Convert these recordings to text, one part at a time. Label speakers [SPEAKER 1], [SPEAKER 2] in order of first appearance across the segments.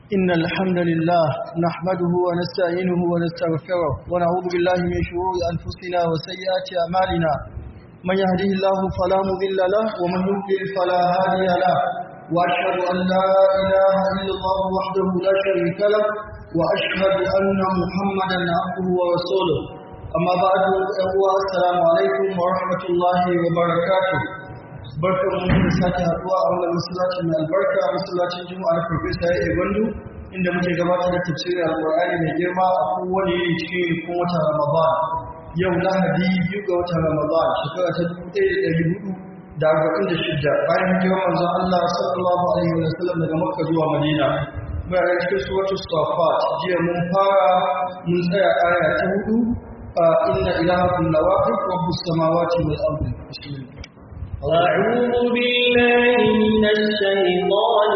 [SPEAKER 1] إن الحمد لله نحمده ونستعينه ونستغفره ونعوذ بالله من شرور أنفسنا وسيئات أعمالنا من يهده الله فلا مضل له ومن يضلل فلا هادي له وأشهد أن لا إله إلا الله وحده لا شريك له وأشهد أن محمدا عبده ورسوله أما بعد السلام عليكم ورحمة الله وبركاته barkar mu da sake haduwa a wannan masallaci mai albarka masallacin juma'a na farfesa ya gwandu inda muke gabatar da tafsirin alqur'ani mai girma a kowane yini cikin rikon watan ramadan yau lahadi biyu ga watan ramadan shekara ta dubu ɗaya da ɗari hudu da arba'in da shida bayan hijirar manzon allah sallallahu alaihi wa sallam daga makka zuwa madina muna da cikin suratul safat jiya mun fara mun tsaya aya ta hudu inna ilahakum lawaqif rabbus samawati wal ardi bismillah
[SPEAKER 2] أعوذ بالله من الشيطان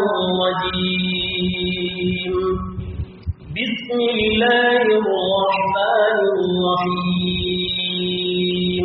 [SPEAKER 2] الرجيم بسم الله الرحمن الرحيم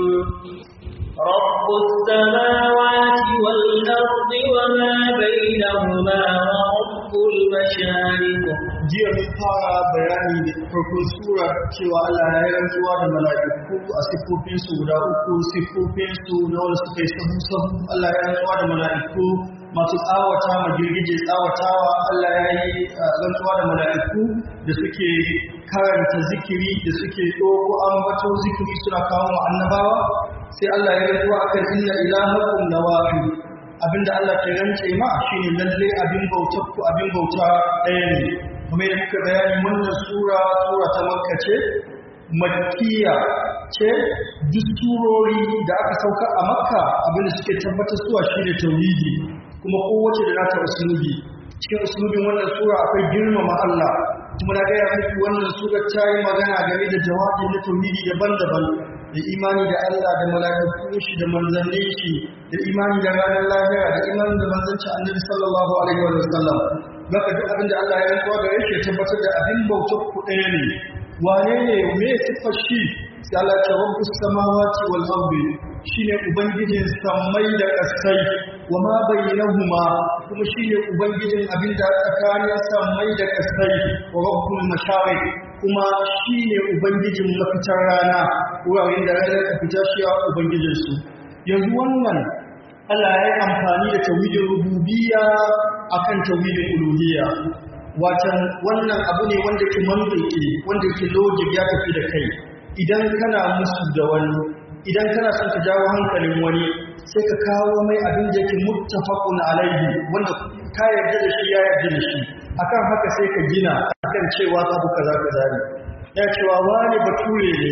[SPEAKER 2] رب السماوات والأرض وما بينهما ورب المشارق
[SPEAKER 1] jiya mun fara bayani da farkon sura cewa Allah ya yi rantsuwa da mala'iku a siffofinsu guda uku siffofinsu na wanda suka yi sahu sahu Allah ya rantsuwa da mala'iku masu tsawata ma girgije tsawatawa Allah ya yi rantsuwa da mala'iku da suke karanta zikiri da suke ɗoko ambato zikiri suna kawo ma annabawa sai Allah ya rantsuwa akan inna ilahakum lawahid abinda Allah ke rance ma shine lalle abin bautar ku abin bauta ɗaya ne kuma da muka bayani wannan sura sura ta makka ce makkiya ce duk surori da aka sauka a makka abinda suke tabbatar suwa shine tauhidi kuma kowace da nata usulubi cikin usulubin wannan sura akwai girmama Allah kuma na gaya muku wannan sura ta yi magana game da jawabi na tauhidi daban-daban da imani da Allah da mala'ikun shi da manzannin shi da imani da ranar lahira da imani da manzancin annabi sallallahu alaihi wa sallam zaka duk abin da Allah ya rantsuwa gare shi ya tabbatar da abin bautar ku ɗaya ne wane ne me sifar shi sai Allah ya rabbus samawati wal ardi shine ubangijin samai da ƙasai wa ma bainahuma kuma shine ubangijin abin da tsakanin samai da ƙasai wa rabbul mashariq kuma shi ne Ubangijin mafitar rana wuraren da ranar ka fita shi a Ubangijinsu. Yanzu wannan Allah ya yi amfani da tawhidin rububiyya akan tawhidin uluhiyya. Watan wannan abu ne wanda ke manzaki wanda ke logic ya tafi da kai. Idan kana musu da wani, idan kana son ka jawo hankalin wani, sai ka kawo mai abin da yake muttafaqun alaihi wanda ka yarda da shi ya yarda da shi. akan haka sai ka gina akan cewa abu kaza kaza ne ya cewa wani bature ne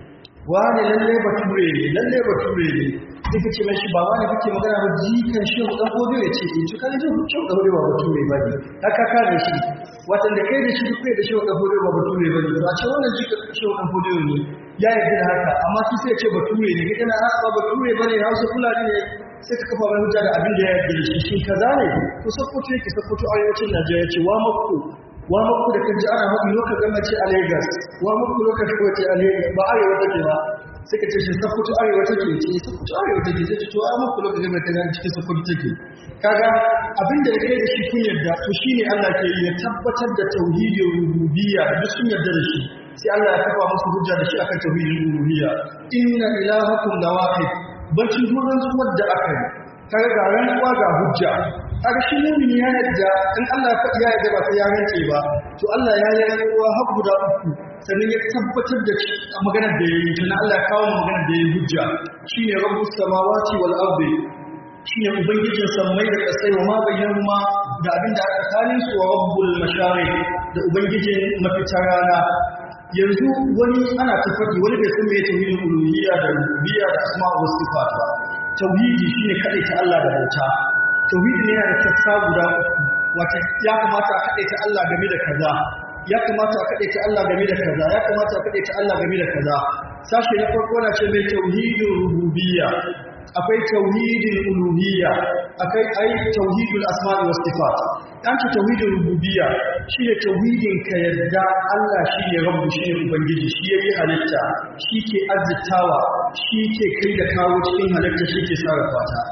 [SPEAKER 1] wani lalle bature ne lalle bature ne sai ka ce mai shi ba wani kake magana ba jikan shi dan gobe ya ce in ci kan ji shi da gobe ba bature ba ne haka ka da shi watan da kai da shi kai da shi da gobe ba bature ba ne ba ce wannan jikan shi dan gobe ne ya yarda da haka amma shi sai ya ce bature ne kai kana ba bature ba ne Hausa Fulani ne sai ka kafa mai hujja da abin da ya yarda da shi shin kaza ne ko sakkwato yake sakkwato arewacin Najeriya ce wa makku wa makku da kaji ana haɗu lokacin gama ce a Lagos wa makku lokacin ko ce a Lagos ba arewa take ba sai ka ce shi sakkwato arewa take ce sakkwato arewa take sai ce to wa makku lokacin gama ta gani cikin sakkwato take kaga abin da kai da shi kun yarda to shine Allah ke yi ya tabbatar da tauhidin rububiyya duk sun yarda da shi sai Allah ya kafa musu hujja da shi akan tauhidin rububiyya inna ilahakum lawahid bacin duran zuwar da aka yi kaga ga rantsuwa ga hujja kaga shi mumin ya yadda in Allah ya faɗi ya yadda ba sai ya rantse ba to Allah ya yi rantsuwa har guda uku sannan ya tabbatar da maganar da ya yi tana Allah ya kawo maganar da ya yi hujja shine rabbus samawati wal ardi shine ubangijin sammai da kasai wa ma bayyana da abin da aka tsakanin su wa rabbul mashariq da ubangijin mafitar rana yanzu wani ana ta faɗi wani bai san me tauhidin uluhiyya da rububiyya da asma wa sifat ba tauhidi shine kadai ta Allah da bauta tauhidi ne yana da sassa guda uku wata ya kamata a kadai ta Allah game da kaza ya kamata a kadai ta Allah game da kaza ya kamata a kadai ta Allah game da kaza sashi na farko na ce mai tauhidin rububiyya akwai tauhidin uluhiyya akwai ai tauhidul asma'i was sifat dan ce tauhidin rububiyya shine tauhidin ka yadda Allah shine rabbu shine ubangiji shi yayi halitta shi ke azzitawa shi ke kai da kawo cikin halitta shi ke sarrafa ta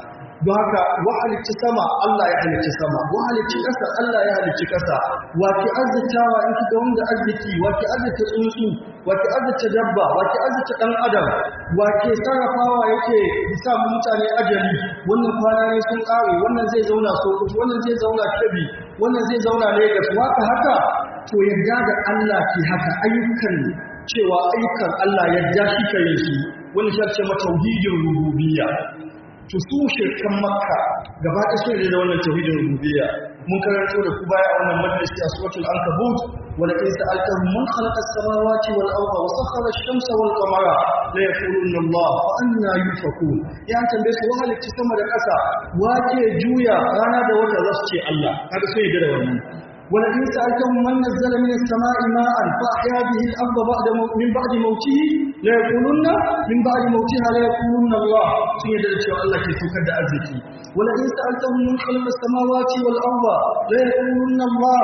[SPEAKER 1] don haka wa halicci sama Allah ya halicci sama wa halicci ƙasa Allah ya halicci ƙasa wa ke azzatawa in kiga wanda arziki wa ke azzata tsuntsu wa ke azzata dabba wa ke azzata ɗan adam wa ke sarrafawa yake bisa mutane ajali wannan kwana ne sun ƙare wannan zai zauna sokoto wannan zai zauna kebbi wannan zai zauna lagos waka haka to yadda da Allah ke haka ayyukan cewa ayyukan Allah yadda shi ka yin su wani shi ce mata tauhidin rububiyya to su shirkan makka gaba ɗaya sun da wannan tauhidin rububiyya mun karanto da ku baya a wannan majalisi a suratul ankabut wala in sa'altahum man khalaqa as-samawati wal arda wa sakhara ash-shamsa wal qamara la yaquluna Allah fa anna yufakun ya tambaye su wa halitta sama da ƙasa wace juya rana da wata za su ce Allah kaga sun yi da wannan ولئن سألتهم من نزل من السماء ماء فأحيا به الأرض بعد مو... من بعد موته لا يقولون من بعد موتها لا يقولون الله سيدة شاء الله كيف كد أزكي ولئن سألتهم من خلق السماوات والأرض لا يقولون الله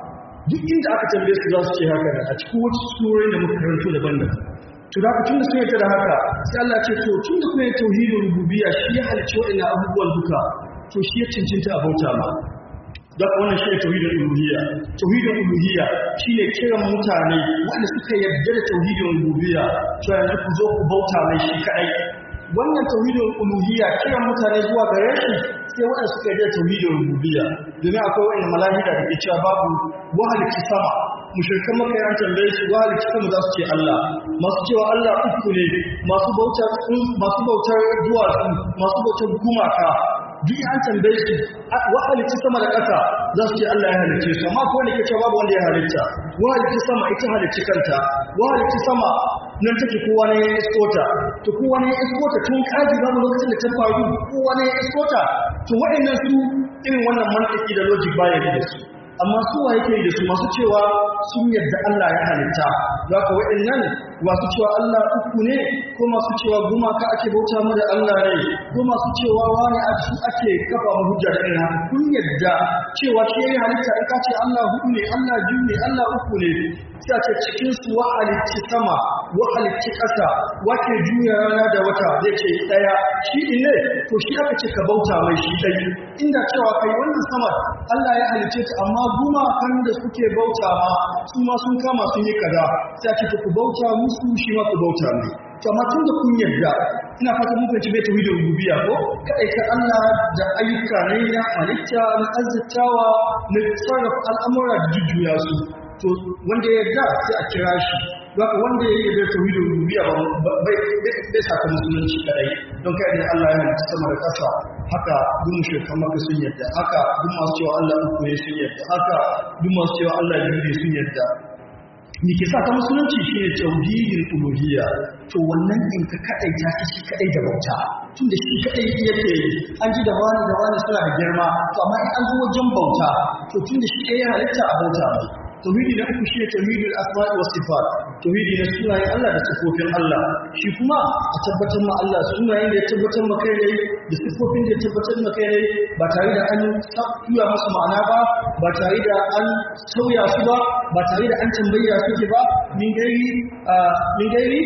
[SPEAKER 1] duk inda aka tambaye su za su ce haka a cikin wata surorin da muka karanto daban-daban to da tun da sun yarda da haka sai Allah ce to tun da kuma tauhidin rububiyya shi ya halicci waɗannan abubuwan duka to shi ya cincinta a bauta ma da wannan shi ne tauhidin uluhiyya tauhidin uluhiyya shine kiran mutane wanda suka yarda da tauhidin rububiyya to yanzu ku zo ku bauta mai shi kadai wannan tauhidin uluhiyya kiran mutane zuwa gare shi sai wanda suka yarda da tauhidin rububiyya domin akwai wani malahida da ke cewa babu wahalci sama mushrikan maka ya tambaye su wahalci sama za su ce Allah masu cewa Allah uku ne masu bautar masu bautar duwatsu masu bautar gumaka duk an tambaye su wa halitta sama da ƙasa za su ce Allah ya halicce su amma ko wanda ke cewa babu wanda ya halitta wa halitta sama ita halicci kanta wa halitta sama nan take kowa ne ya iskota to kowa ne ya iskota tun kaji babu lokacin da ta faru kowa ne ya iskota to waɗannan su irin wannan mantiki da logic baya da su amma su wa yake da su masu cewa sun yadda Allah ya halitta za ka waɗannan masu cewa Allah uku ne ko masu cewa gumaka ake bauta mu da Allah ne ko masu cewa wani a su ake kafa mu hujja da irin haka kun yadda cewa shi ya halitta in ka ce Allah hudu ne Allah biyu ne Allah uku ne sai ce cikin su wa halicci sama wa halicci ƙasa wake juya rana da wata zai ce ɗaya shi ne to shi aka ce ka bauta mai shi ɗai inda cewa kai wannan sama Allah ya halicce ta amma gumakan da suke bauta ma su ma sun kama sun yi kaza sai a ce ku bauta musu shi ma ku bauta mai to amma tun da kun yarda ina fata mun fahimci bai tauhidin rububiyya ko kai ka Allah da ayyuka ne na halitta na azzatawa na sarrafa al'amura da jujjuya su to wanda ya yarda sai a kira shi Zaka wanda ya yi da tauhidin rububiyya ba bai saka musulunci kadai don kai ne Allah ya halitta sama da ƙasa haka duk mushrikan maka sun yarda haka duk masu cewa Allah uku ne sun yarda haka duk masu cewa Allah biyu ne sun yarda ni ke sa ta musulunci shi ne tauhidin uluhiyya to wannan in ka kadai ta shi kadai da bauta tun da shi kadai yake yi an ji da wani da wani suna da girma to amma in an zo wajen bauta to tun da shi kadai ya halitta a bauta mai tauhidi na uku shine tauhidul asma'i was sifat tauhidi na sunayen Allah da sifofin Allah shi kuma a tabbatar ma Allah sunayen da ya tabbatar ma kai ne da sifofin da ya tabbatar ma kai ne ba tare da an tura musu ma'ana ba ba tare da an sauya su ba ba tare da an tambaya suke ba min gairi min gairi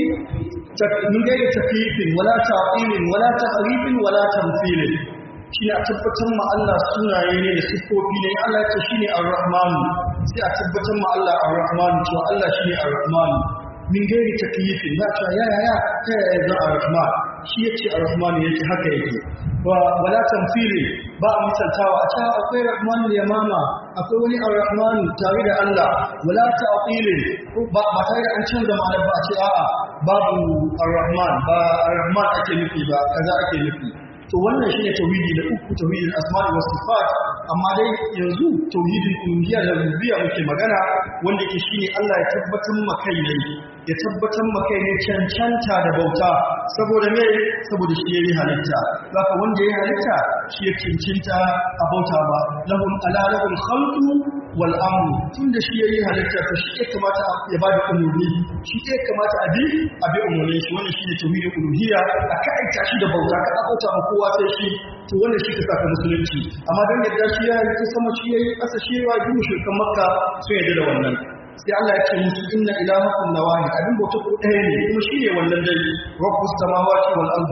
[SPEAKER 1] min gairi tafifin wala ta'ilin wala tahrifin wala tamthilin shi a tabbatar ma Allah sunaye ne da siffofi ne Allah ya ce shi ne ar-Rahman sai a tabbatar ma Allah ar-Rahman to Allah shi ne ar-Rahman min gairi takyifin za ta ya ya ya ta ya za ar-Rahman shi ya ce ar-Rahman yake haka yake wa wala tamthili ba a misaltawa a cewa akwai Rahman yamama akwai wani ar-Rahman tare da Allah wala ta'qilin ba ba tare da an canza ma'anar ba a ce a'a babu ar-Rahman ba ar-Rahman ake nufi ba kaza ake nufi to wannan shine tauhidi da uku tauhidin asma'i was sifat amma dai yanzu tauhidin uluhiyya da rububiyya muke magana wanda yake shine Allah ya tabbatar ma kai ne ya tabbatar ma kai ne cancanta da bauta saboda me saboda shi yayi halitta haka wanda yayi halitta shi ya cancanta a bauta ba lahum ala lahul khalqu wal amru tunda shi yayi halitta to shi ya kamata ya bada umurni shi ya kamata a bi a bi umurnin shi wannan shine tauhidin uluhiyya a kaita shi da bauta ka bauta ma kowa sai shi to wannan shi ka saka musulunci amma dan yadda shi ya yi sama shi yayi kasa shi ya yi mushrikan makka sun yadda da wannan sai Allah ya ce musu inna ilahakum lawahid abin bauta ko ɗaya ne kuma shi ne wannan dai rabbus samawati wal ardi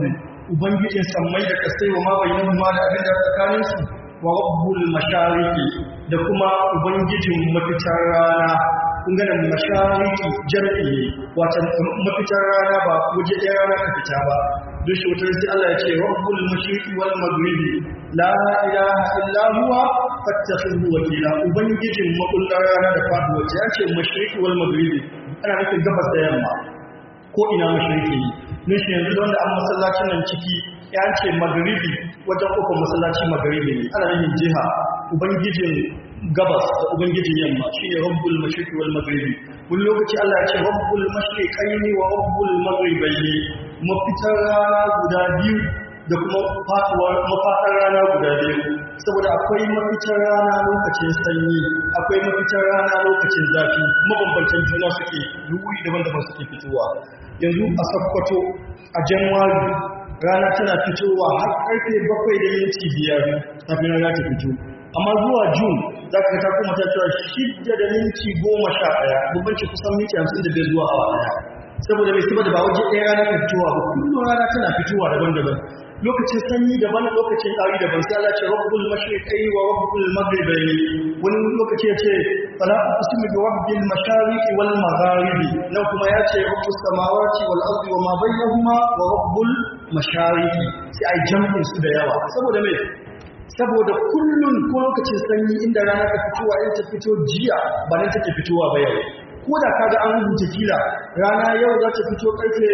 [SPEAKER 1] ubangijin sammai da kasai wa ma bainahuma da abin da tsakanin su wa rabbul mashariqi da kuma ubangijin mafitar rana kun ga nan mashariki jam'i ne wato mafitar rana ba waje ɗaya rana ka fita ba don shi wata sai Allah ya ce rabbul mashriqi wal maghribi la ilaha illa huwa fattakhidhu wakila ubangijin makullar rana da faduwa ya ce mashriqi wal maghribi ana nufin gabas da yamma ko ina mashriqi ne don shi yanzu da wanda an masallacin nan ciki ya ce maghribi wajen kofar masallaci maghribi ne ana nufin jiha ubangijin gabas da ubangijin yamma shine rabbul mashriqi wal maghribi wani lokaci Allah ya ce rabbul mashriqaini wa rabbul maghribaini mafitar rana guda biyu da kuma faduwar mafaɗar rana guda biyu saboda akwai mafitar rana lokacin sanyi akwai mafitar rana lokacin zafi mabambantan juna suke wuri daban-daban suke fitowa yanzu a sakkwato a januwari rana tana fitowa har karfe bakwai da minti biyar kafin rana ta fito amma zuwa june za ka ta kuma ta cewa shidda da minti goma sha ɗaya bambanci kusan minti hamsin da bai zuwa awa ɗaya saboda mai saboda ba waje ɗaya rana ta fitowa ba kullum rana tana fitowa daban-daban lokacin sanyi daban lokacin ɗari daban sai Allah ce rabbul mashriqai wa rabbul maghribi wani lokaci ya ce fala uqsimu bi rabbil mashariqi wal magharibi nan kuma ya ce rabbus samawati wal ardi wa ma bainahuma wa rabbul mashariqi sai ai jam'in su da yawa saboda me saboda kullun ko lokacin sanyi inda rana ta fitowa in ta fito jiya ba nan take fitowa ba yau ko da kaga an rubuta kila rana yau za ta fito karfe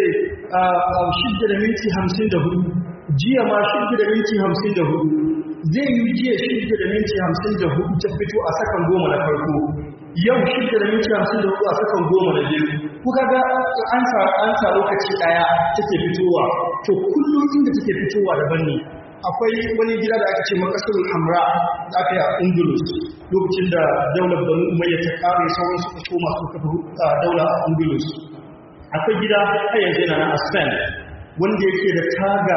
[SPEAKER 1] 6 da minti 54 jiya ma 6 da minti 54 zai yi jiya 6 da minti 54 ta fito a sakan goma na farko yau 6 da minti 54 a sakan goma na biyu ko kaga an sa an sa lokaci daya take fitowa to kullum inda take fitowa daban ne akwai wani gida da aka ce makasarul hamra da aka yi a ungulus lokacin da daular banu umayya ta kare sauran suka koma su kafa daular a ungulus akwai gida har yanzu yana na aspen wanda yake da taga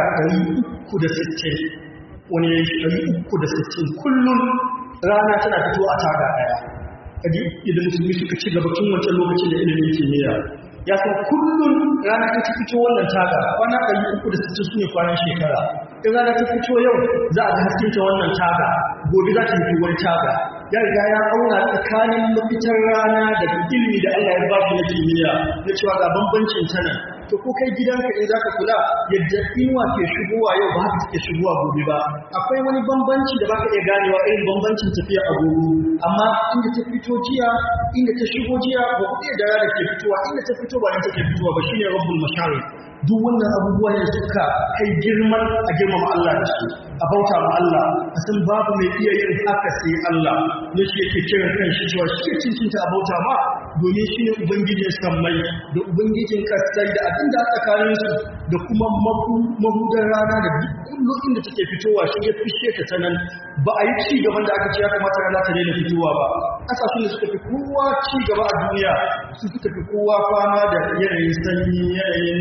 [SPEAKER 1] 360 wani ya yi 360 kullum rana tana fito a taga daya kadi idan musulmi suka ci gaba tun wancan lokacin da ilimin kimiyya ya san kullum rana ta fito wannan taga kwana 360 su ne kwanan shekara in rana ta fito yau za a ga haskinta wannan taga gobe za ta fito wani taga ya riga ya auna tsakanin mafitar rana da ilimi da Allah ya ba shi na kimiyya na cewa ga bambancin ta nan to ko kai gidanka in zaka kula yadda inuwa ke shigowa yau ba haka take shigowa gobe ba akwai wani bambanci da baka iya ganewa irin bambancin tafiya a gobe amma inda ta fito jiya inda ta shigo jiya ba ku iya da rana ke fitowa inda ta fito ba inda take fitowa ba shine rabbul mashari duk wannan abubuwa ne suka kai girman a girmama Allah da su a bauta ma Allah a san babu mai iya yin haka sai Allah ne shi yake kiran kan shi cewa shi ke cincinta a bauta ma domin shi ne ubangijin sammai da ubangijin kasai da abin da tsakanin su da kuma mahudar rana da duk kullum inda take fitowa shi ya fishe ta ta nan ba a yi ci gaban da aka ce ya kamata rana ta daina fitowa ba ƙasashen da suka fi kowa ci gaba a duniya su suka fi kowa fama da yanayin sanyi yanayin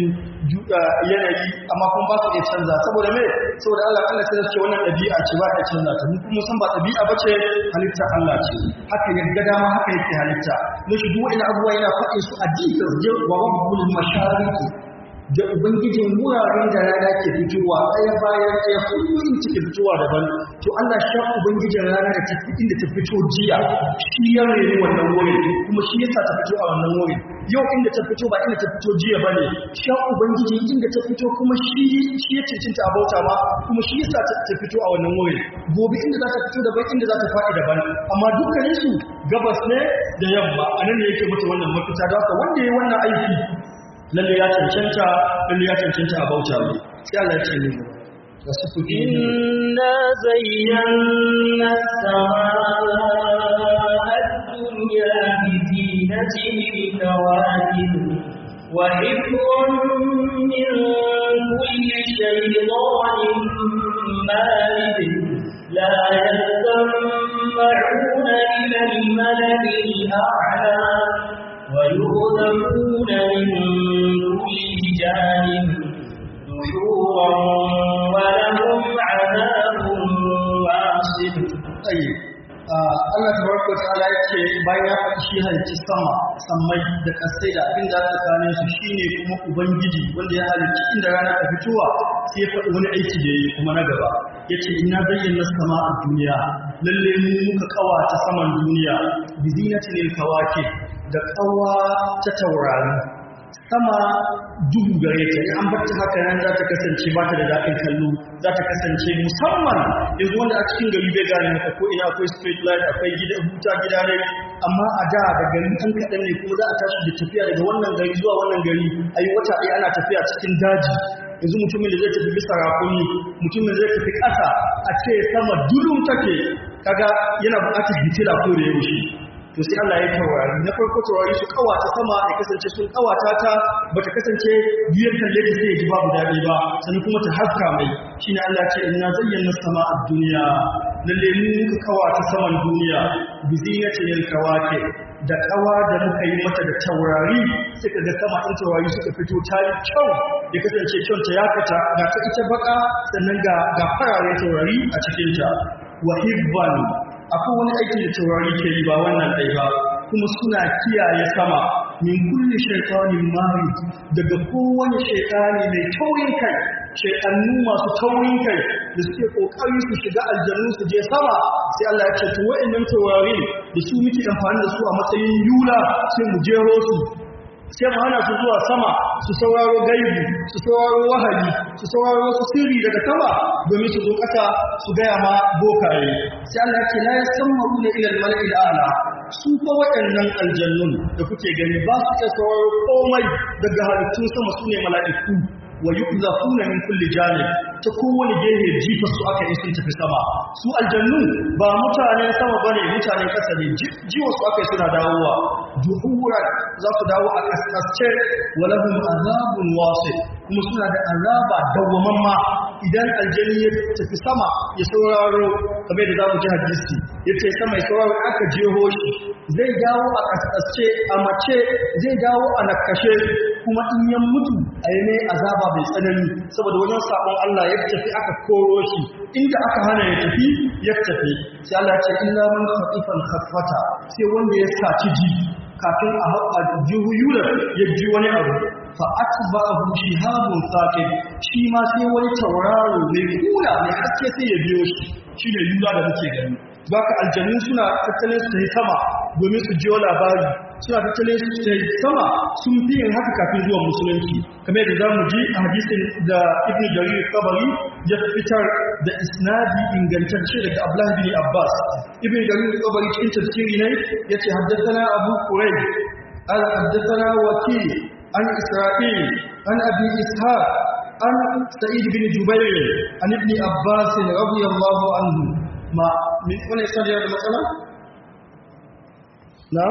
[SPEAKER 1] yanayi amma kuma ba su iya canza saboda me saboda Allah Allah sai ce wannan ɗabi'a ce ba ta canza ta mu kuma san ba ɗabi'a ba ce halitta Allah ce haka yadda dama haka yake halitta ne shi duk wani abubuwa yana faɗin su a jikin je wa rabbul mashariki da ubangijin wuraren da rana ke fitowa ɗaya bayan ɗaya kullum take fitowa daban to Allah sha ubangijin rana da ta inda ta fito jiya shi ya rene wannan wurin kuma shi yasa ta fito a wannan wurin yau inda ta fito ba inda ta fito jiya bane sha ubangijin inda ta fito kuma shi shi ya cincinta a bauta ma kuma shi yasa ta fito a wannan wurin gobe inda za ta fito daban inda za ta faɗi daban amma dukkanin su gabas ne da yamma anan ne yake mata wannan mafita da haka wanda ya yi wannan aiki lalle ya cancanta lalle ya cancanta a bauta mai sai Allah ya ce ne wasu kuɗi
[SPEAKER 2] إنا زينا السماء الدنيا بزينة الكواكب وحفظا من كل شيطان مارد لا يستمعون إلى الملك الأعلى ويؤذفون من كل جانب دحورا ولهم عذاب واصب
[SPEAKER 1] tsaye Allah tabaraka wa ta'ala yake bayan ya faɗi shi halicci sama sammai da kasai da abin da aka kane su shine kuma ubangiji wanda ya halicci inda rana ta fitowa sai ya faɗi wani aiki da yayi kuma na gaba yace inna zayyana sama a duniya lalle mu muka kawata saman duniya bi zinatil kawakib da kawa ta taurari sama duhu gare ta an bar ta haka nan za ta kasance ba ta da daɗin kallo za ta kasance musamman yanzu wanda a cikin gari bai gane maka ko ina akwai street light akwai gida huta gida ne amma a da da gari an kaɗan ne kuma za a tashi da tafiya daga wannan gari zuwa wannan gari a yi wata ɗaya ana tafiya cikin daji yanzu mutumin da zai tafi bisa rakuni mutumin da zai tafi ƙasa a ce sama dulum take kaga yana buƙatar hitila ko da yaushe to sai Allah ya taurari na farko taurari su kawata sama ya kasance sun kawata ta bata kasance biyar kalle ta sai ya ji babu dadi ba sannan kuma ta haska mai shine Allah ya ce inna zayyana sama'a dunya lalle mu muka kawata saman duniya bi zinatil kawake da kawa da muka yi mata da taurari suka ga sama in taurari suka fito ta yi kyau ya kasance kyau ta ya fita ga ta ita baka sannan ga ga farare taurari a cikin ta wa hibban akwai wani aiki da taurari ke yi ba wannan ɗai ba kuma suna kiyaye sama min kulli shaitanin mari daga kowane shaitani mai taurin kai shaitannu masu taurin kai da suke kokari su shiga aljannu su je sama sai Allah ya ce to wa'annan taurari da su muke amfani da su a matsayin yula sai mu jero su sai mu hana su zuwa sama su sauraro gaibu su sauraro wahayi su sauraro wasu sirri daga sama domin su zo ƙasa su gaya ma bokaye sai Allah ya ce la yasammaru ila al-mala'i ala su fa waɗannan aljannun da kuke gani ba su iya sauraro komai daga halittun sama su ne mala'iku wa yuqzafuna min kulli janib ta kowane gehe jifa su aka yi sun tafi sama su aljannu ba mutanen sama bane mutanen kasa ne jiwa su aka yi suna dawowa duhuran za su dawo a kaskasce wa lahum azabun wasi kuma suna da azaba dawwamamma idan aljanni ya tafi sama ya sauraro kamar da zamu ji hadisi yace sama ya sauraro aka jeho shi zai dawo a kaskasce a mace zai dawo a nakashe kuma in ya mutu a yi mai azaba mai tsanani saboda wajen sabon Allah ya tafi aka koro shi inda aka hana ya tafi ya tafi sai Allah ce illa man khatifan khafata sai wanda ya saci ji kafin a haɓa juhuyula ya ji wani abu fa atba'ahu shihabun saqib shi ma sai wani tauraro mai kula mai haske sai ya biyo shi shine yula da muke gani baka aljannu suna tattalin su yi sama domin su jiyo labari suna tattalin su yi sama sun fi yin haka kafin zuwa musulunci kamar yadda za mu ji a hadisin da ibn jarir kabari ya fitar da isnadi ingantacce daga abdullah bin abbas ibn jarir kabari cikin tafsiri ne yace haddathana abu qurayd al haddathana wakil an isra'il an abi ishaq an sa'id bin jubair an ibn abbas radiyallahu anhu ma min wani isnadi da matsala na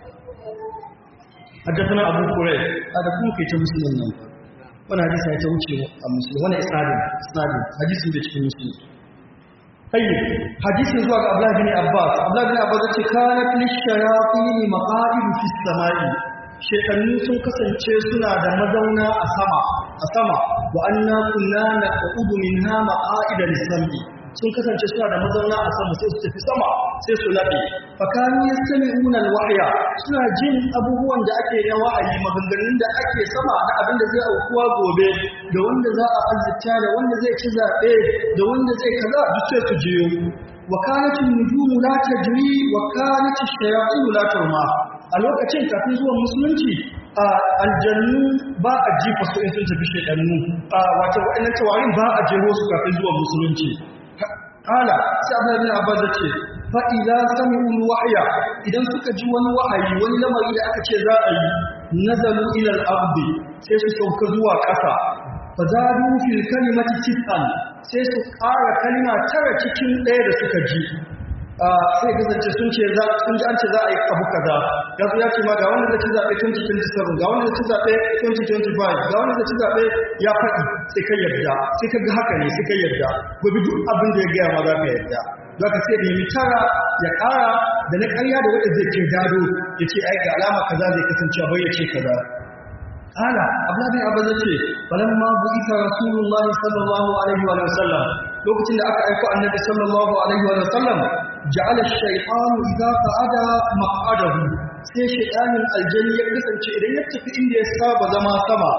[SPEAKER 1] حدثنا أبو قريب هذا كم في مسلم نعم وانا حديث هي توجه مسلم وانا إسناد إسناد حديث ده في مسلم طيب حديث زوا عبد الله بن عباس عبد الله بن عباس ce كانت للشياطين مقاعد في السماء shekannu sun kasance suna da mazauna a sama a sama wa anna kunna naqudu minha maqa'ida lis-sam'i sun kasance suna da mazauna a sama sai su tafi sama sai su laɓe fakani ya sami unan wahaya suna jin abubuwan da ake na wa'ayi maganganun da ake sama na abin da zai aukuwa gobe da wanda za a azzita da wanda zai ci zaɓe da wanda zai kaza duk sai su jiyo wa kanatin nujumu la tajri wa kanatin shayatin la turma a lokacin kafin zuwan musulunci a aljannu ba a jifa su in sun tafi shedannu a wato wa'annan tawarin ba a jeho su kafin zuwan musulunci Kala sai Abdullahi bin Abbas ce fa idza sami'u wahya idan suka ji wani wahayi wani lamari da aka ce za a yi nazalu ila al-ardi sai su sauka zuwa ƙasa fa zadu fil kalimati tis'an sai su ƙara kalma tara cikin ɗaya da suka ji sai kasance sun ce za sun ji an ce za a yi abu kaza ya zo ya ce ma ga wanda zai ci zaɓe 2027 ga wanda zai ci zaɓe 2025 ga wanda zai ci zaɓe ya faɗi sai ka yarda sai ka ga haka ne sai ka yarda gobe duk abin da ya gaya ma za ka yarda za ka sai nemi tara ya ƙara da na ƙarya da wanda zai ce gado ya ce ai ga alama kaza zai kasance bai ya ce kaza Ala, Abdullahi bin Abbas ce, "Falamma bu'ita Rasulullah sallallahu alaihi wa sallam, lokacin da aka aika Annabi sallallahu alaihi wa sallam, ja'ala ash-shaytanu idza qa'ada maq'adahu." Sai shaytanin aljanni ya kasance idan ya tafi inda ya saba zama sama,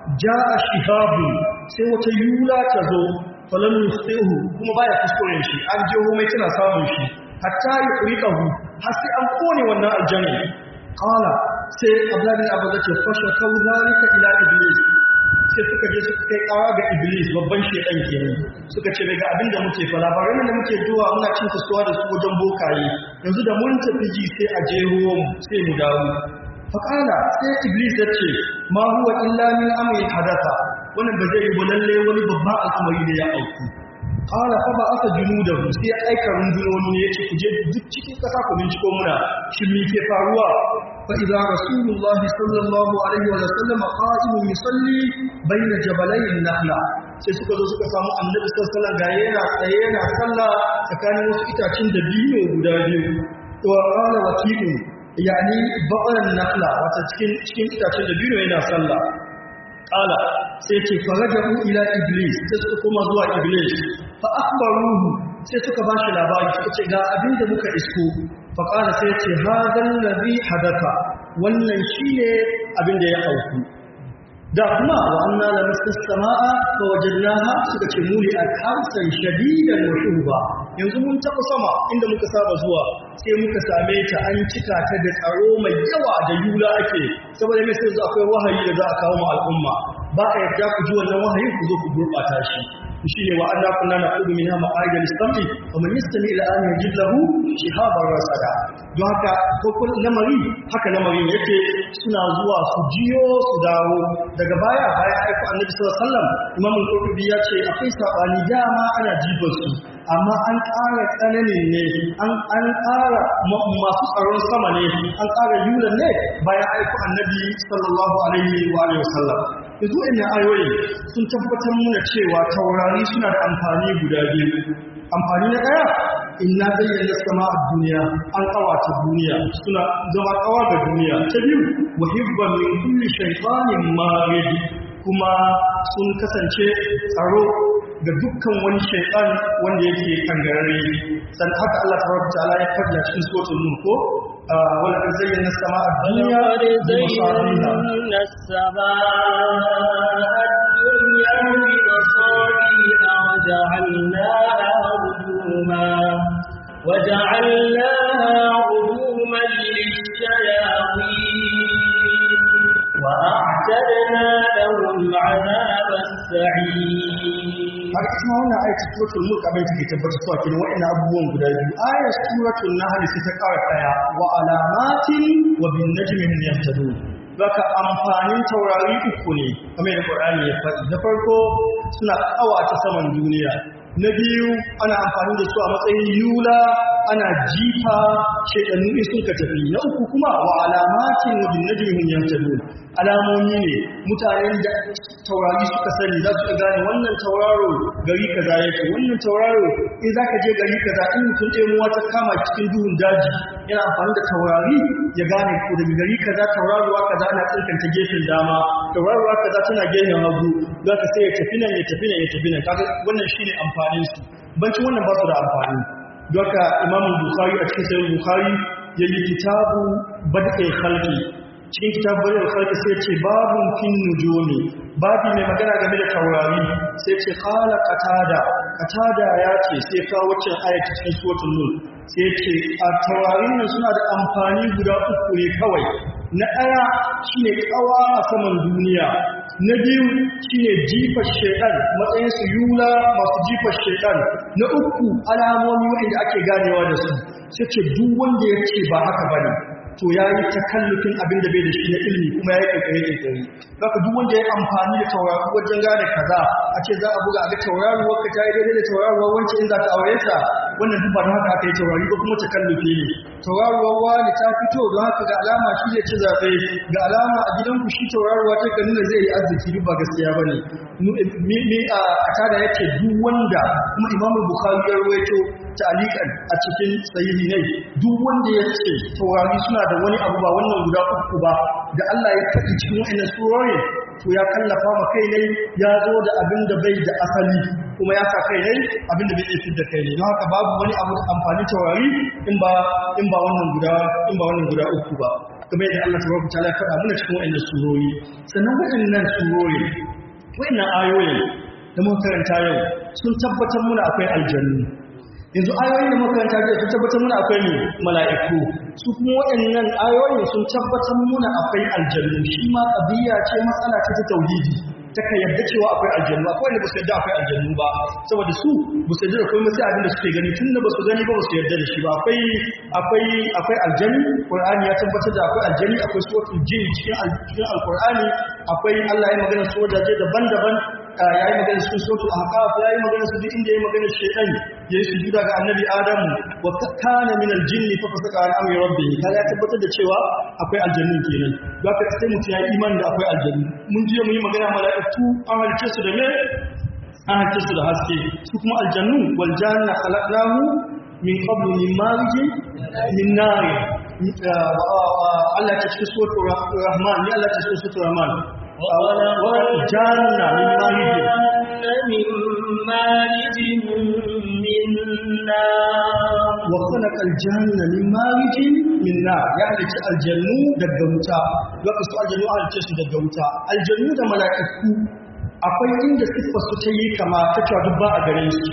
[SPEAKER 1] ja'a shihabu sai wata yula ta zo falam yusihu kuma baya kuskuren shi an je mai tana samun shi hatta yuqriqahu har sai an kone wannan aljanna qala sai abdullahi bin abu zace fasha kau zalika ila iblis sai suka je suka kai kawa ga iblis babban shedan kenan suka ce daga abinda muke fa labaran da muke zuwa muna cin kasuwa da su wajen bokaye yanzu da mun tafi ji sai a je ruwan sai mu dawo faƙala sai iblis ya ce ma huwa illa min amri hadatha wannan ba zai yi ba lalle wani babban al'amari da ya auku qala fa ba aka junudahu sai ya aika rundunoni ne yace ku je duk cikin kasa ku binciko muna shin me ke faruwa fa idza rasulullah sallallahu alaihi wa sallam qa'imun yusalli bayna jabalayn nakhla sai suka zo suka samu annabi sallallahu alaihi wa sallam ga yana tsaye yana sallah tsakanin wasu itacen da biyu guda biyu wa qala waqi'u yani ba'an nakhla wata cikin cikin itacen da biyu yana sallah qala sai ce faraja'u ila iblis sai suka koma zuwa iblis fa akhbaruhu sai suka bashi labari suka ce ga abin da muka isko fa qala sai ce hadal ladhi hadatha wannan shine abin da ya auku da kuma wa anna la samaa fa wajadnaha suka ce muli al-hamsan shadidan wa shuba yanzu mun taɓa sama inda muka saba zuwa sai muka same ta an cika ta da tsaro mai yawa da yula ake saboda mai sai akwai wahayi da za a kawo ma al'umma ba a yarda ku ji wannan wahayin ku zo ku gurɓata shi shi ne wa anna kunna naqulu minha maqaida lis-sam'i wa man yastami ila an yajid lahu shihaban rasada don haka ko kun lamari haka lamarin yake suna zuwa su jiyo su dawo daga baya bayan aiko annabi sallallahu alaihi wasallam imam al-qurtubi ya ce akwai sabani dama ana jibar su amma an ƙara tsananin ne an ƙara masu tsaron sama ne an ƙara yulan ne bayan aiko annabi sallallahu alaihi wa alihi wasallam yanzu ina ayoyi sun tabbatar muna cewa taurari suna da amfani guda biyu amfani na ɗaya inna zayyana sama a duniya an ƙawata duniya suna zama ƙawa ga duniya ta biyu wahibban min kulli shaytanin marid kuma sun kasance tsaro ga dukkan wani shaitan wanda yake kangarare san haka Allah tabaraka ta'ala ya faɗi a cikin suratul nur ko wala qad zayyana as-samaa ad-dunya
[SPEAKER 2] زينا السماء الدنيا بمصابيح وجعلناها رجوما وجعلناها رجوما للشياطين وأعتدنا لهم عذاب السعير
[SPEAKER 1] har kuma wannan ayatul suratul mulk abin take tabbata cewa kin wa'annan abubuwan guda biyu ayat suratul nahl sai ta ƙara tsaya wa alamatin wa bin najmi hum yahtadun Baka amfanin taurari uku ne kamar da Qur'ani ya faɗi na farko suna ƙawata saman duniya na biyu ana amfani da su a matsayin yula ana jifa shaidannu in sun ka tafi na uku kuma wa alamatin wa bin najmi hum yahtadun alamomi ne mutanen da taurari suka sani za su gane wannan tauraro gari kaza yake wannan tauraro in za ka je gari kaza in mutum ɗaya muwa ta kama cikin duhun daji yana amfani da taurari ya gane ko daga gari kaza tauraruwa kaza ana tsinkanta gefen dama tauraruwa kaza tana gefen hagu za ka sai ya tafi nan ya tafi nan ya tafi nan kaga wannan shine amfanin su bancin wannan ba su da amfani don haka imamu bukhari a cikin sayin bukhari ya yi kitabu bad'il khalqi cikin kitab bari al-khalqi sai ce babun fin nujumi babi mai magana game da taurari sai ce qala qatada qatada ya ce sai ka wacce ayati cikin suratul nur sai ce a taurarin nan suna da amfani guda uku ne kawai na ɗaya shine kawa a saman duniya na biyu shine jifar shaitan matsayin su yula masu jifar shaitan na uku alamomi wanda ake ganewa da su sai ce duk wanda ya ce ba haka bane to ya yi takallufin abin da bai da shi na ilimi kuma ya yi ƙaiƙaye ƙaiƙaye zaka duk wanda ya amfani da tauraro wajen gane kaza a ce za a buga a ga tauraruwar ka ta yi daidai da tauraruwar wancan in za ta aure ta wannan duk ba da haka aka yi taurari ba kuma takallufi ne tauraruwar wani ta fito don haka ga alama shi zai ci zaɓe ga alama a gidanku shi tauraruwa ta nuna zai yi arziki duk ba gaskiya ba ne ni a kada yake duk wanda kuma imamu bukhari ya rawaito ta'alikan a cikin sahihi ne duk wanda ya ce taurari suna da wani abu ba wannan guda uku ba da Allah ya faɗi cikin wa'annan surorin to ya kallafa ma kai ne ya zo da abin da bai da asali kuma ya sa kai ne abin da bai iya da kai ne don haka babu wani abu amfani taurari in ba in ba wannan guda in ba wannan guda uku ba kamar yadda Allah tabaraka ta'ala ya faɗa mana cikin wa'annan surori sannan wa'annan surori wa'annan ayoyin da muka karanta yau sun tabbatar muna akwai aljannu yanzu ayoyin da muka karanta yau sun tabbatar muna akwai ne mala'iku su kuma waɗannan ayoyin sun tabbatar muna akwai aljannu shi ma ƙabiya ce matsala ce ta tauhidi ta ka yarda cewa akwai aljannu akwai wanda ba su yarda akwai aljannu ba saboda su ba su yarda da komai sai abin da suke gani tun da ba su gani ba ba su yarda da shi ba akwai akwai akwai aljanni qur'ani ya tabbatar da akwai aljanni akwai suratul jin cikin cikin alqur'ani akwai Allah ya magana su wajaje daban-daban ya yi magana cikin suratul ahqaf ya yi magana su duk inda ya yi magana shaytan ya yi sujuda ga annabi adamu wa kana min aljinn fa fasaka an amri rabbih kaga ya tabbatar da cewa akwai aljannu kenan don haka sai mutum ya yi imani da akwai aljannu mun je mu yi magana mala'iku an halice su da me an halice su da haske su kuma aljannu wal janna khalaqnahu min qablu min marijin min nar Allah ta cikin suratul rahman ni Allah ta cikin suratul rahman والجنة من مارج
[SPEAKER 2] من مارج من نار
[SPEAKER 1] وخلق الجنة من مارج من نار يعني الجنة دغوتا وقت الجنة على تشي دغوتا الجنة da mala'iku akwai inda siffar su ta yi kama ta cewa duk ba a ganin su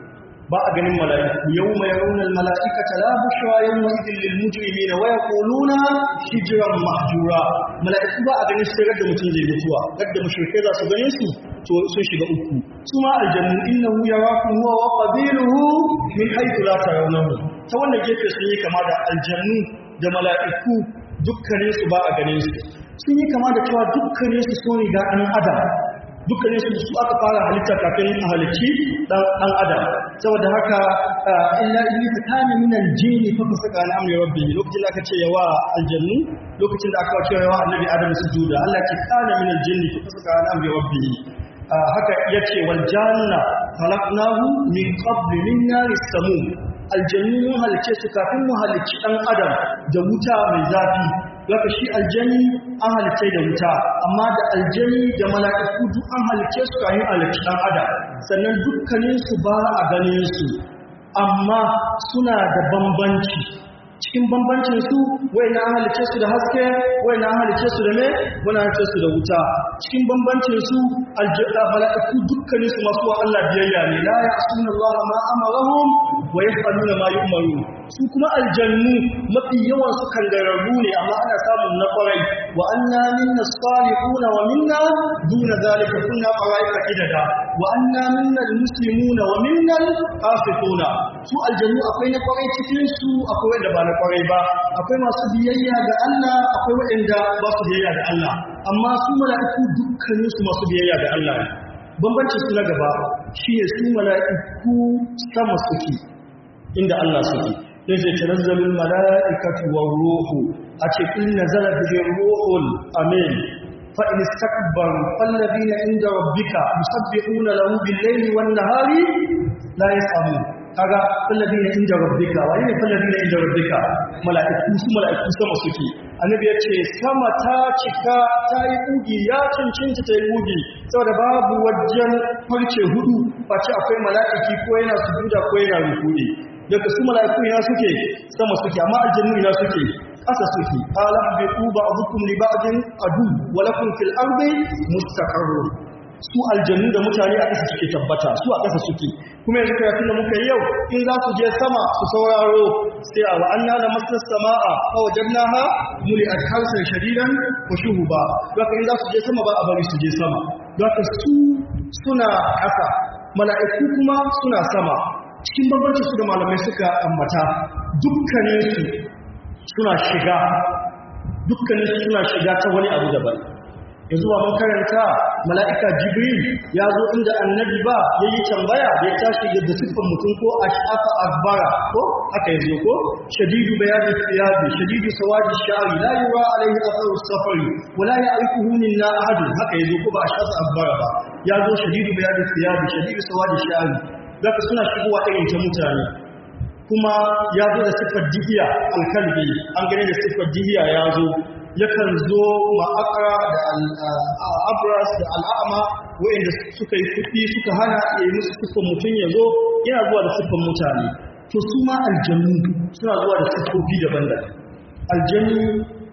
[SPEAKER 1] ba a ganin mala'iku yau mai raunar mala'ikata la bushra yau mai idin lil mujrimi na waya koluna hijiran mahjura mala'iku ba a ganin su da mutum zai mutuwa yadda mushrikai za su ganin su to sun shiga uku su ma aljannu innahu yarakum huwa wa qabiluhu min haythu la tarawnahu ta wannan gefe sun yi kama da aljannu da mala'iku dukkanin su ba a ganin su sun yi kama da cewa dukkanin su sun riga ɗan adam dukkanin su su aka fara halitta kafin a halicci dan adam saboda haka illa iblis kana min aljin fa fasaka an amri rabbi lokacin da aka ce yawa aljannu lokacin da aka ce yawa annabi adam sujuda Allah ce kana min aljin fa fasaka an amri rabbi haka yace wal janna khalaqnahu min qabl min naris samum aljannu mun halice su kafin mu halicci dan adam da wuta mai zafi Laka shi aljani an halice da wuta, amma da aljani da mala'iku duk an halice su kayan halitta ɗan adam, sannan dukkaninsu ba a ganin su, amma suna da bambanci. Cikin bambancin su, wai na halice su da haske, wai na halice su da me, wani halice su da wuta. Cikin bambancin su, mala'iku dukkaninsu masu wa Allah biyayya ne, la ya asuna Allah ma amarahum wa yaf'aluna ma yu'marun. su kuma aljannu mafi yawan su kangararru ne amma ana samun na kwarai wa anna minna salihuna wa minna duna zalika kunna qaraika idada wa anna minna almuslimuna wa minna alqasituna su aljannu akwai na kwarai cikin su akwai wanda ba na kwarai ba akwai masu biyayya ga Allah akwai wanda ba su biyayya ga Allah amma su mala'iku dukkanin su masu biyayya ga Allah bambancin su na gaba shine su mala'iku sama suke inda Allah suke yace tanazzalul malaikatu war ruhu ace in nazala bihi ruhul amin fa in istakbaru falladhina inda rabbika yusabbihuna lahu bil layli wan nahari la yasamun kaga falladhina inda rabbika wa ne falladhina inda rabbika malaiku su malaiku sama suke annabi yace sama ta cika ta yi ugi ya cincinta ta yi ugi saboda babu wajen farce hudu face akwai malaiki ko yana sujuda ko yana rukuni daga su mala'iku ina suke sama suke amma aljannu ina suke ƙasa suke qala bi ba'dukum li ba'din adu wa lakum fil ardi mustaqarrun su aljannu da mutane a ƙasa suke tabbata su a ƙasa suke kuma yanzu karatun da muka yi yau in za su je sama su sauraro sai a wa anna la masas samaa fa wajadnaha muli'at harsan shadidan wa shuhuba haka in za su je sama ba a bari su je sama haka su suna ƙasa mala'iku kuma suna sama cikin bambanci su da malamai suka ambata dukkaninsu suna shiga dukkaninsu suna shiga ta wani abu daban yanzu ba mun karanta mala'ika jibril ya zo inda annabi ba ya yi tambaya da ya tashi da siffar mutum ko ash'afa akbara ko aka yanzu ko shadidu bayani thiyabi shadidu sawadi sha'ri la yura alayhi atharu safari wa la ya'rifuhu minna ahad haka yanzu ko ba ash'afa akbara ba ya zo shadidu bayani thiyabi shadidu sawadi sha'ri zaka suna shigowa irin ta mutane kuma ya zo da siffar dihiya alkalbi an gane da siffar dihiya ya zo yakan zo ma'akara da al'abras da al'ama wa'inda suka yi kuɗi suka hana ya yi musu siffar mutum ya zo yana zuwa da siffar mutane to su ma aljannu suna zuwa da siffofi daban-daban aljannu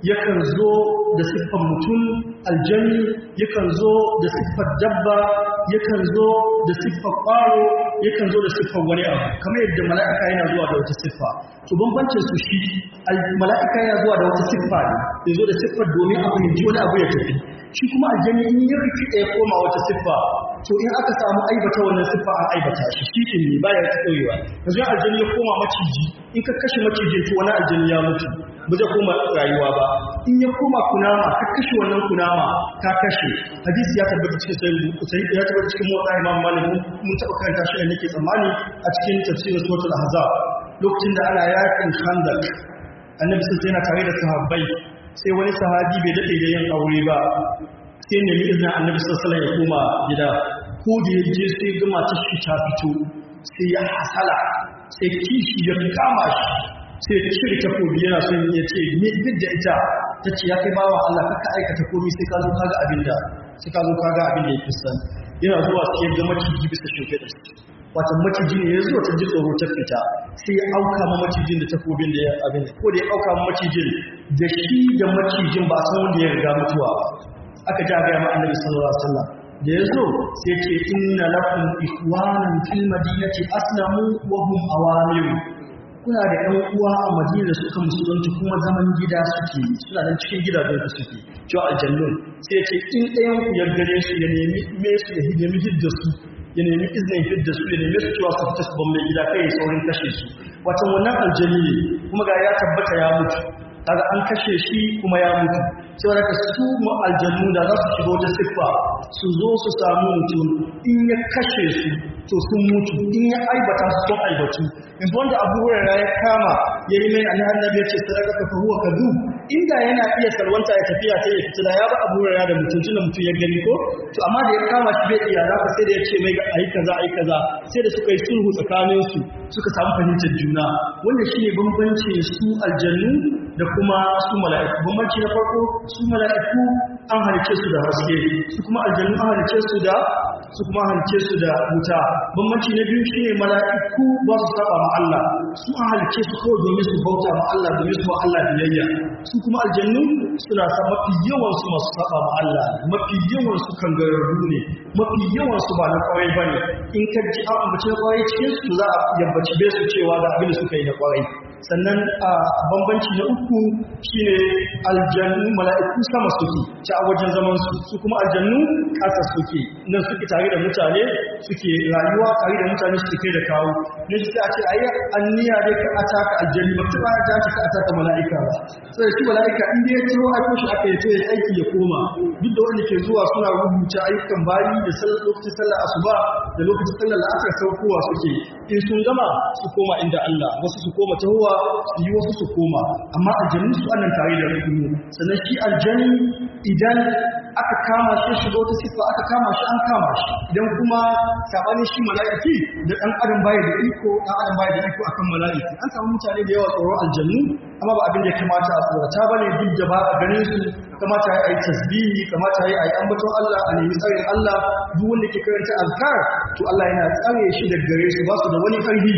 [SPEAKER 1] yakan zo da siffar mutum aljani yakan zo da siffar dabba yakan zo da siffar ƙwaro yakan zo da siffar wani abu kamar yadda mala'ika yana zuwa da wata siffa to bambancin su shi mala'ika yana zuwa da wata siffa ne ya zo da siffar domin a fahimci wani abu ya tafi shi kuma aljani in ya rikide ya koma wata siffa to in aka samu aibata wannan siffa an aibata shi shi din ne baya ta daurewa yanzu aljani ya koma maciji in ka kashe macijin to wani aljani ya mutu ba zai koma rayuwa ba in ya koma kunama ka kashe wannan kunama ka kashe hadisi ya tabbata cikin sai ya tabbata cikin motsa imam malik mun taɓa karanta shi ne nake tsammani a cikin tafsirin suratul ahzab lokacin da ana yakin khandaq annabi sai yana tare da sahabbai sai wani sahabi bai daɗe da yin aure ba sai nemi izinin annabi sallallahu ya koma gida ko da ya je sai ga matar shi ta fito sai ya hasala sai kishi ya kama shi sai ya cire takobi yana son ya ce ni duk da ita ta ce ya kai bawa Allah kaka aikata komai sai ka zo ka ga abin da sai ka zo ka ga abin da ya san yana zuwa sai ya ga maciji bisa shoke da wata maciji ne ya zo ta ji tsoro ta fita sai ya auka ma macijin da takobin da ya abin ko da ya auka ma macijin da shi da macijin ba san wanda ya riga mutuwa ba aka ja ga ma annabi sallallahu alaihi wasallam da ya zo sai ce inna lakum ikhwanan fil madinati aslamu wa hum awamir kuna da ɗan uwa a madina da suka musulunci kuma zaman gida suke suna nan cikin gidajen su suke cewa aljannun sai ce in ɗayan ku ya gare su ya nemi me su ya nemi hidda su ya nemi izinin fidda su ya nemi su cewa su fita su ban mai gida kai saurin kashe su watan wannan aljani ne kuma ga ya tabbata ya mutu kaga an kashe shi kuma ya mutu sai daga su aljannu da za su shiga wata siffa su zo su samu mutum in ya kashe su to sun mutu in ya aibata su sun aibatu in wanda abu hurara ya kama ya yi mai annabi annabi ya ce sadaka ka fa huwa kadu inda yana iya salwanta ya tafiya sai ya fita da ya ba abu hurara da mutum tunda mutum ya gani ko to amma da ya kama shi bai iya za sai da ya ce mai ayi kaza ayi kaza sai da suka yi sulhu tsakanin su suka samu fahimtar juna wannan shine bambancin su aljannu da kuma su mala'iku bambanci na farko su mala'iku an halice su da haske su kuma aljannu an halice su da su kuma halice su da wuta bambanci na biyu shine mala'iku ba su saba ma Allah su an halice su kawai domin su bauta ma Allah domin su ma Allah biyayya su kuma aljannu suna sa mafi yawan su masu saba ma Allah mafi yawan su kangararru ne mafi yawan su ba na kwarai bane in ka ji an ambaci na kwarai cikin su za a yambaci bai su cewa ga abin da suka yi na kwarai sannan a bambanci na uku shine aljannu mala'iku sama suke ta wajen zaman su su kuma aljannu ƙasa suke nan suke tare da mutane suke rayuwa tare da mutane suke kai da kawo ne shi a ce ayi anniya dai ka ataka aljanni ba ta ta ka ataka mala'ika ba sai shi mala'ika in dai ya tiro a koshi aka yi ya aiki ya koma duk da wanda ke zuwa suna rubuta ayyukan bayi da lokacin sallar asuba da lokacin sallar la'asar saukowa suke in sun gama su koma inda Allah wasu su koma tahowa su yi wasu su koma amma aljannu su annan tare da rukunu sannan shi aljanni idan aka kama shi shiga wata siffa aka kama shi an kama shi idan kuma sabanin shi mala'iki da dan adam baya da iko dan adam baya da iko akan mala'iki an samu mutane da yawa tsoron aljannu amma ba abin da ya kamata a tsorata bane duk da ba a ganin su kamata ya yi tasbihi kamata ya yi ambaton Allah a nemi tsarin Allah duk wanda ke karanta azkar to Allah yana tsare shi daga gare su ba su da wani karfi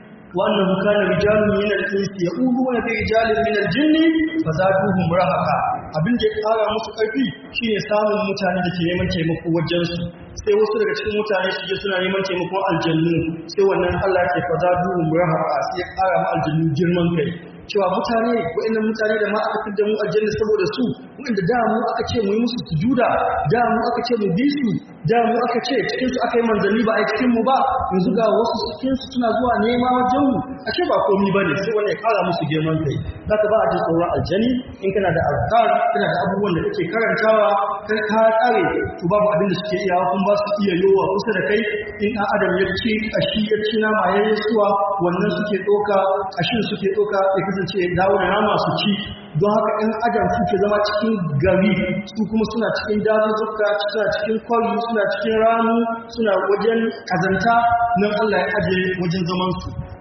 [SPEAKER 1] وأنه كان رجال من الإنس يؤذون برجال من الجن فزادوهم رهقا abin da ya kara musu ƙarfi shine samun mutane da ke neman taimako wajensu sai wasu daga cikin mutane su je suna neman taimakon aljannu sai wannan Allah ke faza duhun rahaqa sai ya kara ma aljannu girman kai cewa mutane wa'annan mutane da ma aka fidda mu aljanna saboda su wanda da mu aka ce mu yi musu sujuda da mu aka ce mu bi su da mu aka ce cikin su aka yi manzanni ba a cikin mu ba yanzu ga wasu cikin su suna zuwa nema wajen mu a ce ba komai bane sai wannan ya kara musu girman kai zaka ba a ji tsoron aljani in kana da azkar kana da abubuwan da kake karantawa kai ka tsare to babu abin da suke iya kun ba su iya yowa kusa da kai in ɗan adam ya ci kashi ya ci nama ya yi suwa wannan suke ɗoka kashin suke ɗoka ya kasance ya dawo da nama su ci don haka ɗan adam suke zama cikin gari su kuma suna cikin dazuzzuka suna cikin kwari suna cikin ranu suna wajen kazanta nan Allah ya aje wajen zaman su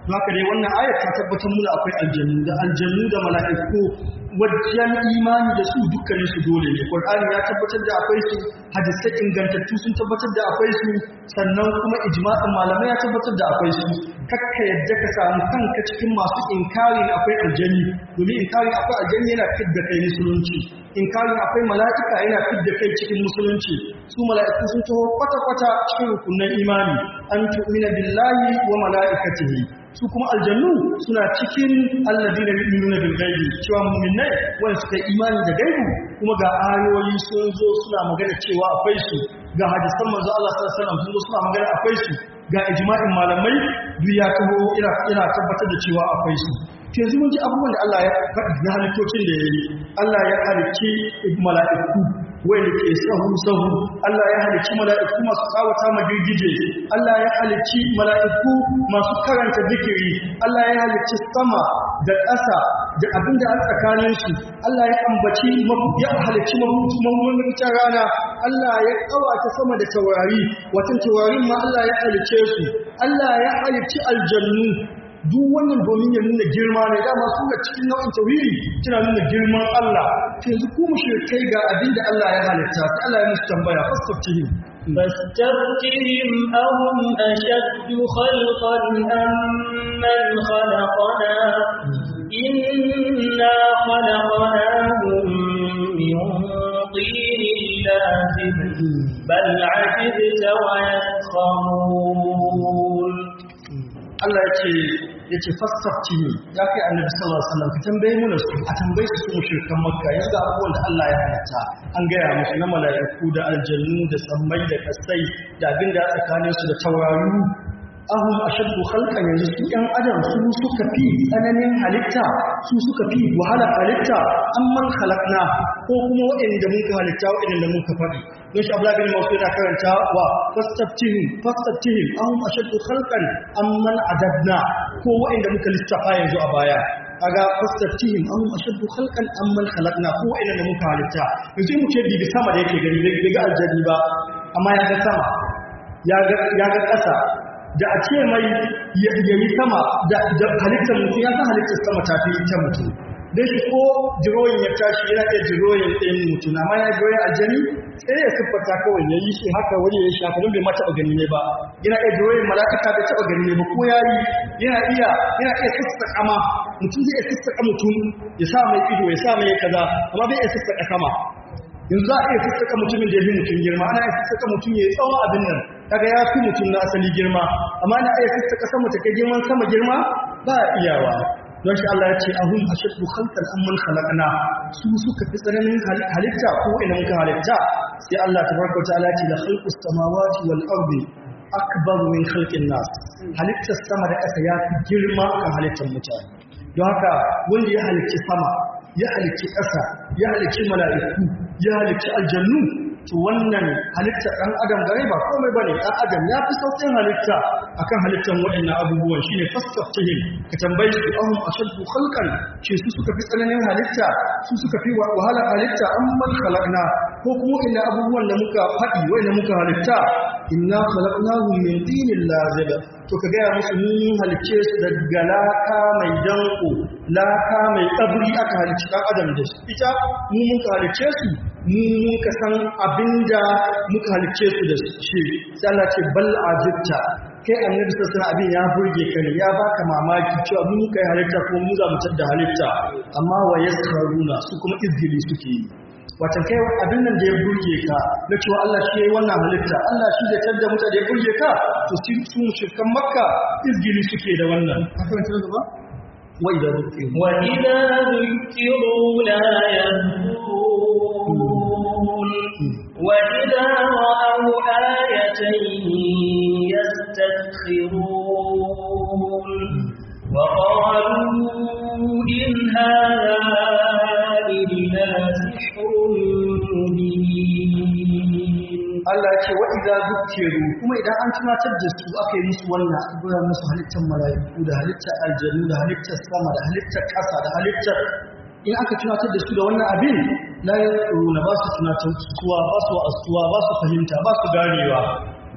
[SPEAKER 1] haka dai wannan ayat ta tabbatar muna akwai aljannu da aljannu da mala'iku wajen imani da su dukkanin su dole ne Qur'ani ya tabbatar da akwai su hadisai ingantattu sun tabbatar da akwai su sannan kuma ijma'in malamai ya tabbatar da akwai su kakka yadda ka samu kanka cikin masu inkarin akwai aljanni domin inkarin akwai aljanni yana fidda kai musulunci inkarin akwai mala'ika yana fidda kai cikin musulunci su mala'iku sun taho kwata-kwata cikin rukunan imani an tu'mina billahi wa mala'ikatihi su kuma aljannu suna cikin alladina yu'minuna bil ghaibi cewa mu'minai wanda suka yi imani da gaibu kuma ga ayoyi sun zo suna magana cewa akwai su ga hadisan manzo Allah sallallahu alaihi wasallam sun zo suna magana akwai su ga ijma'in malamai duk ya taho ina ina tabbatar da cewa akwai su to yanzu mun ji abubuwan da Allah ya faɗi na halittocin da ya yi Allah ya halicci mala'iku wanda ke sahu sahu Allah ya halicci mala'iku masu tsawata ma girgije Allah ya halicci mala'iku masu karanta zikiri Allah ya halicci sama da ƙasa da abin da a tsakanin su Allah ya ambaci ya halicci mamunin rana Allah ya kawata sama da taurari watan taurarin ma Allah ya halicce su Allah ya halicci aljannu duk wannan domin ya nuna girma ne dama su ga cikin nau'in tauhidi tana nuna girman Allah yanzu ku mushrikai ga abin da Allah ya halitta sai Allah ya musu tambaya fasaftihim
[SPEAKER 2] فاستفتهم أهم أشد خلقا أم من خلقنا إنا خلقناهم من طين لازم بل عجبت ويسخرون
[SPEAKER 1] Allah ya ce ya ce fassafci ne ya kai annabi sallallahu alaihi wasallam ka tambaye mu su a tambaye su su mushrikan makka yanzu ga abubuwan da Allah ya halatta an gaya musu na mala'iku da aljannu da sammai da kasai da abin da tsakanin su da tauraru ahum ashaddu khalqan yanzu su yan adam su suka fi tsananin halitta su suka fi wahala halitta amman khalaqna ko kuma waɗanda muka halitta waɗanda muka faɗi don shi Abdullahi bin Mas'ud yana karanta wa fastaftihim fastaftihim ahum ashaddu khalqan amman adadna ko waɗanda muka lissafa yanzu a baya kaga fastaftihim ahum ashaddu khalqan amman khalaqna ko waɗanda muka halitta yanzu mu ce bibi sama da yake gani bai ga aljanni ba amma ya ga sama ya ga ya ga ƙasa da a ce mai ya yi sama da halittar mutum ya san halittar sama ta fi ita mutum don shi ko jiroyin ya tashi yana iya jiroyin ɗin mutum amma ya jiroyin aljani sai ya siffata kawai ya yi shi haka wani ya shafa don bai ma taɓa gani ne ba yana iya jiroyin mala'ika bai taɓa gani ne ba ko ya yi yana iya yana iya sassaƙa ma mutum zai iya sassaƙa mutum ya sa mai ido ya sa mai kaza amma bai iya sassaƙa sama yanzu za a iya sassaƙa mutumin da ya fi mutum girma ana iya sassaƙa mutum ya yi tsawon abin nan kaga ya fi mutum na asali girma amma ana iya sassaƙa sama ta kai girman sama girma ba a iyawa don shi Allah ya ce ahun ashaddu khalqan amman khalaqna su suka fi tsananin halitta ko ina muka halitta sai Allah tabaraka wa ta'ala ya ce la khalqus samawati wal ardi akbar min khalqin nas halittar sama da ƙasa ya fi girma kan halittar mutane don haka wanda ya halicci sama ya halicci ƙasa ya halicci mala'iku ya halicci aljannu to wannan halittar ɗan adam gare ba komai bane ɗan adam ya fi sauƙin halitta akan halittar waɗannan abubuwan shine fastaftihim ka tambayi su ahum ashaddu khalqan ce su suka fi tsananin halitta su suka fi wahala halitta amman khalaqna ko kuma inda abubuwan da muka faɗi wanda muka halitta inna khalaqnahum min tinin lazib to ka gaya musu mun halicce su daga laka mai danko laka mai tsabri aka halicci ɗan adam da su ita mu muka halicce su mu muka san abinda muka halicce su da shi sai Allah ce bal ajibta kai annabi sallallahu abin ya burge ka ne ya baka mamaki cewa mu muka yi halitta ko mu za mu tada halitta amma wa yaskaruna su kuma izgili suke yi wata kai abin nan da ya burge ka na cewa Allah shi yayi wannan halitta Allah shi da tada mutane ya burge ka to su mushrikan makka izgili suke da wannan ka fahimta gaba wa idza dhukiru
[SPEAKER 2] wa idza dhukiru la yadhkurun wa idza ra'aw ayatan يستسخرون وقالوا إن هذا إلا سحر مبين
[SPEAKER 1] Allah ce wa idza zukkiru kuma idan an tunatar da su aka yi musu wannan abubuwan musu halittar mala'iku da halittar aljanu da halittar sama da halittar ƙasa da halittar in aka tunatar da su da wannan abin la yaquluna ba su tunatar suwa ba su asuwa ba su fahimta ba su ganewa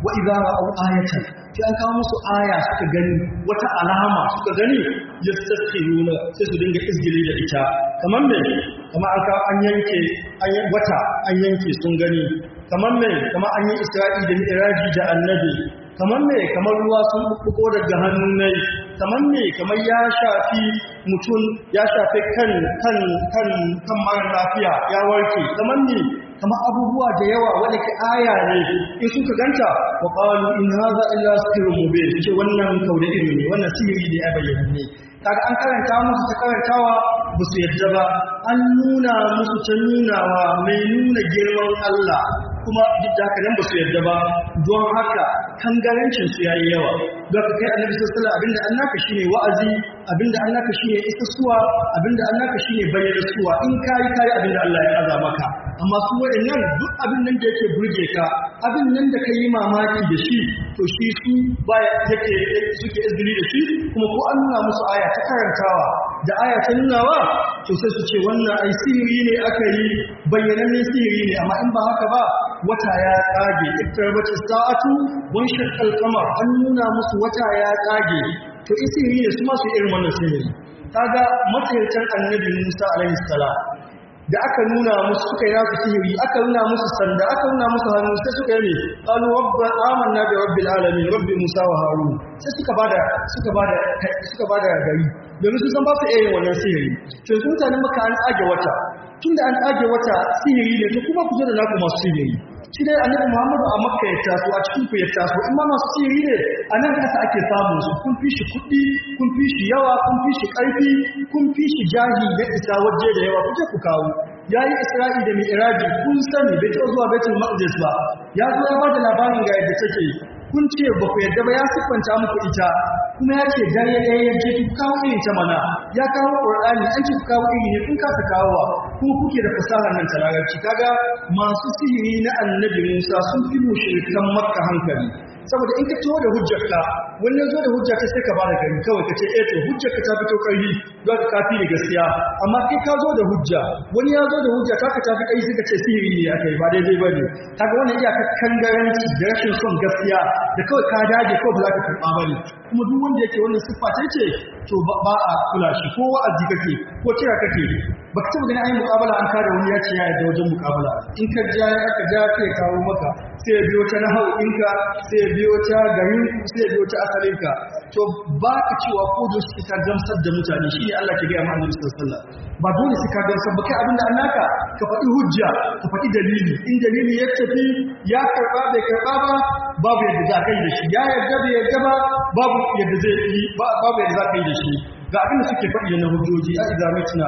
[SPEAKER 1] wa idza ra'aw ayatan sai an kawo musu aya suka gani wata alama suka gani yastaskhiruna sai su dinga izgili da ita kamar me kamar an kawo an yanke wata an yanke sun gani kamar me kamar an yi isra'i da mi'raji da annabi kamar me kamar ruwa sun bubbugo daga hannun nai kamar me kamar ya shafi mutum ya shafi kan kan kan kan mara lafiya ya warke kamar me kamar abubuwa da yawa wanda ke aya ne in suka ganta wa qalu in hadha illa sihrun mubin ce wannan kauda ilimi wannan sihiri ne a bayyana ne kaga an karanta musu ta karantawa ba su yadda ba an nuna musu ta nunawa mai nuna girman Allah kuma duk da haka nan ba su yadda ba don haka kangarancin su yayi yawa don ka kai annabi sallallahu alaihi wasallam abinda an naka shine wa'azi abinda an naka shine isassuwa abinda an naka shine bayyana suwa in kai kai abinda Allah ya aza maka amma su waɗannan duk abin nan da yake burge ka abin nan da kai mamaki da shi to shi su baya yake suke izini da shi kuma ko an nuna musu aya ta karantawa da aya ta nunawa to sai su ce wannan ai sihiri ne aka yi bayyanannen sihiri ne amma in ba haka ba wata ya tsage iktarbati sa'atu wan shaqqal qamar an nuna musu wata ya tsage to sihiri ne su ma su irin wannan sihiri kaga matsayacin annabi Musa alaihi salam da aka nuna musu suka yi nasu sihiri aka nuna musu sanda aka nuna musu hannu sai suka yi ne qalu rabba amanna bi rabbil alamin rabbi musa wa harun sai suka bada suka bada suka bada gari domin su san ba su iya wannan sihiri to su mutanen maka an tsage wata tunda an tsage wata sihiri ne to kuma ku zo da naku masu sihiri shi dai annabi Muhammadu a Makka ya taso a cikin ku ya taso in ma masu sihiri ne a nan kasa ake samun su kun fi shi kuɗi kun fi shi yawa kun fi shi ƙarfi kun fi shi jahi da isa waje da yawa kuje ku kawo yayi Isra'i da Mi'raji kun sani bai taɓa zuwa Baitul Maqdis ba ya zo ya bada labarin ga yadda take kun ce ba ku yadda ba ya siffanta muku ita kuma ya ce dare ɗaya ya je ku kawo irin ta mana ya kawo ƙur'ani an ce ku kawo iri ne kun kasa kawowa kuma kuke da fasahar nan ta larabci kaga masu sihiri na annabi Musa sun fi mushrikan Makka hankali saboda in ka taho da hujjarka wani ya zo da hujjarka sai ka bada gari kawai ka ce eh to hujjarka ta fito ƙarfi don ka kafi da gaskiya amma kai ka zo da hujja wani ya zo da hujja ta ka tafi ƙarfi sai ka ce sihiri ne aka yi ba daidai ba ne kaga wannan iyakar kangaranci da rashin son gaskiya da kawai ka dage ko ba za ka karɓa ba ne kuma duk wanda yake wannan siffa ta ce to ba a kula shi ko wa'azi kake ko kira kake baka taba gani ayi muƙabala an kada wani ya ce ya yarda wajen muƙabala in ka ja aka ja sai kawo maka sai ya biyo ta nahau ɗinka sai ya biyo ta garin sai ya biyo ta asalinka to ba ka cewa ko da su ka gamsar da mutane shi ne Allah ke gaya ma Annabi sallallahu alaihi wasallam ba dole su ka gamsar ba kai abin da annaka ka faɗi hujja ka faɗi dalili in dalili ya tafi ya karɓa bai karɓa ba babu yadda za ka yi da shi ya yarda bai yarda ba babu yadda zai yi babu yadda za ka yi da shi ga abin da suke faɗi na hujjoji a izamitna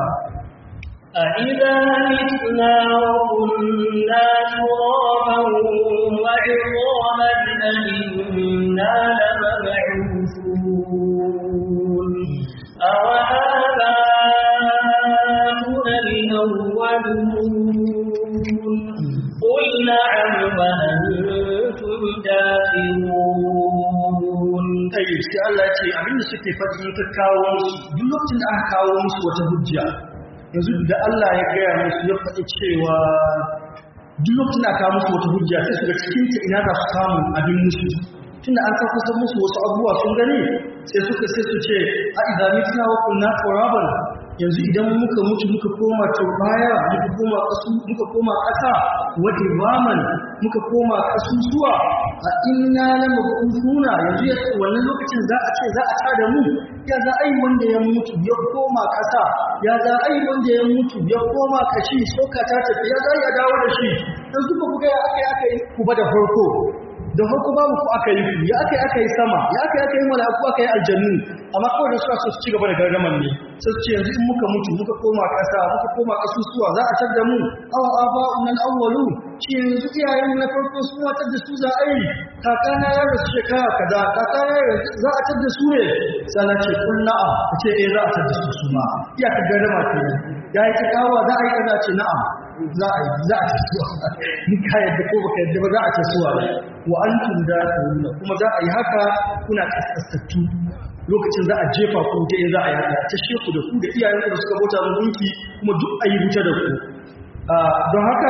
[SPEAKER 2] أَإِذَا مِتْنَا وَكُنَّا تُرَابًا وَعِظَامًا أَإِنَّا لَمَبْعُوثُونَ أَوَآبَاؤُنَا الْأَوَّلُونَ قُلْ نَعَمْ وَأَنْتُمْ دَاخِرُونَ
[SPEAKER 1] tayyib sai Allah ce abin da suke faɗi in ka kawo musu duk lokacin da aka kawo musu wata hujja yanzu da Allah ya gaya musu ya faɗi cewa duk lokacin da aka kawo musu wata hujja sai su ga cikin ta ina za su samu abin musu tunda an san kusan musu wasu abubuwa sun gani sai suka sai su ce a idan mitna wa kunna turaban yanzu idan muka mutu muka koma turbaya muka koma kasu muka koma ƙasa wa iraman muka koma kasusuwa a inna la mabusuna yanzu ya wannan lokacin za a ce za a tada mu ya za ai wanda ya mutu ya koma ƙasa ya za ai wanda ya mutu ya koma kashi soka ta tafi ya za ya dawo da shi yanzu ba ku ga aka yi aka yi ku ba da farko da farko babu ku aka yi ku ya aka yi aka yi sama ya aka yi aka yi mala'iku aka yi aljannu amma kawai da suka so su ci gaba da gargaman ne sai su ce yanzu in muka mutu muka koma ƙasa muka koma ƙasusuwa za a tar da mu awa aba'un nan awwalu shi yanzu iyayen na farko su ma tar da su za a yi kakana ya rasu shekara kaza kakana ya za a tar da su ne sai na ce kun na'am ka ce eh za a tar da su su ma iyaka gargama kenan ya yi ta kawo za a yi kaza ce na'am za a yi za a tasuwa in ka yadda ko baka yadda ba za a tasuwa wa antum da kuma za a yi haka kuna kasastattu lokacin za a jefa ku ta za a yi haka ta sheku da ku da iyayen ku da suka bauta mun gunki kuma duk a yi wuta da ku don haka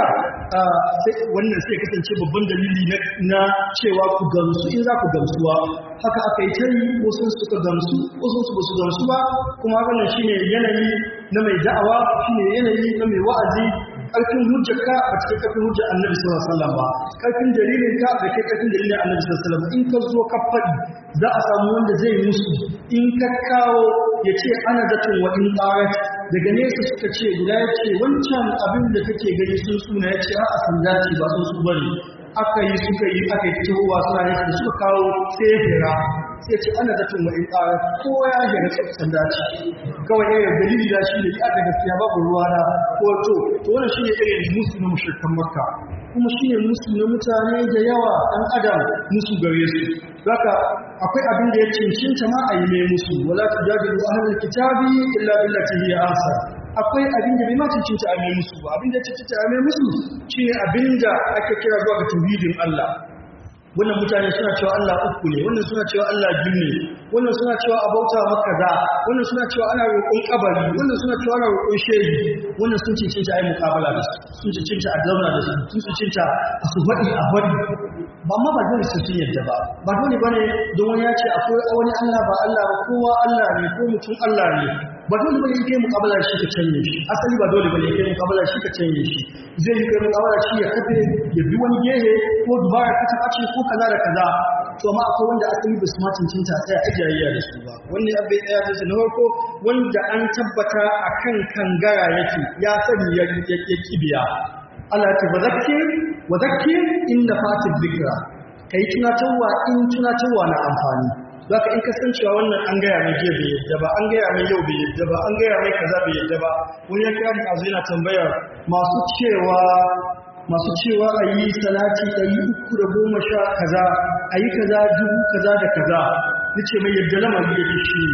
[SPEAKER 1] wannan sai kasance babban dalili na cewa ku gamsu in za ku gamsuwa haka aka yi ta yi wasu suka gamsu wasu su basu gamsu ba kuma wannan shine yanayi na mai da'awa shine yanayi na mai wa'azi karfin hujjarka ba cikin karfin hujjar annabi sallallahu alaihi wasallam ba karfin dalilin ka ba kai karfin dalilin annabi sallallahu alaihi wasallam in ka zo ka faɗi za a samu wanda zai musu in ka kawo ya ce ana zaton wa in qarat daga nesa suka ce guda ya ce wancan abin da kake gani sun suna ya ce a san dace ba sun su bane aka yi suka yi aka yi tahowa suna ne da suka kawo sai ya hira sai ce ana zaton wa in qarat ko ya hira sai san dace kawai eh dalili da shi ne ya da gaskiya babu ruwa na ko to to wannan shine irin musu na mushrikan makka kuma shine musu na mutane da yawa dan adam musu gare su zaka akwai abin da ya cincinta ma a yi mai musu wala tujadilu ahlul kitabi illa billati hiya ahsan akwai abin da bai ma cincinta a mai musu ba abin da ya cincinta a mai musu shine abin da ake kira zuwa ga tauhidin Allah wannan mutane suna cewa Allah uku ne wannan suna cewa Allah biyu ne wannan suna cewa a bauta maka za wannan suna cewa ana roƙon kabari wannan suna cewa ana roƙon shehi wannan sun cincinta a yi muƙabala da su sun cincinta a zauna da su sun cincinta a su faɗi a faɗi ba ma ba dole su sun yadda ba ba dole bane don wani ya ce akwai wani Allah ba Allah ba kowa Allah ne ko mutum Allah ne ba dole bane yake muƙabala shi ka canye shi asali ba dole bane yake muƙabala shi ka canye shi zai yi kai muƙabala shi ya kafe ya bi wani gehe ko dubara ka ta ɓace ko kaza da kaza to amma akwai wanda asali ba su ma cincinta sai a jayayya da su ba wani abin ɗaya da su na farko wanda an tabbata akan kangara yake ya sani ya kibiya Allah ya ce wa zakkir wa zakkir inda fatil dhikra kai tunatarwa in tunatarwa na amfani zaka in kasancewa wannan an gaya mai jiya bai yadda ba an gaya mai yau bai yadda ba an gaya mai kaza bai yadda ba wani ya kira mu azu yana tambayar masu cewa masu cewa a yi salati ɗari uku da goma sha kaza a yi kaza dubu kaza da kaza nace mai yadda lamari ya shi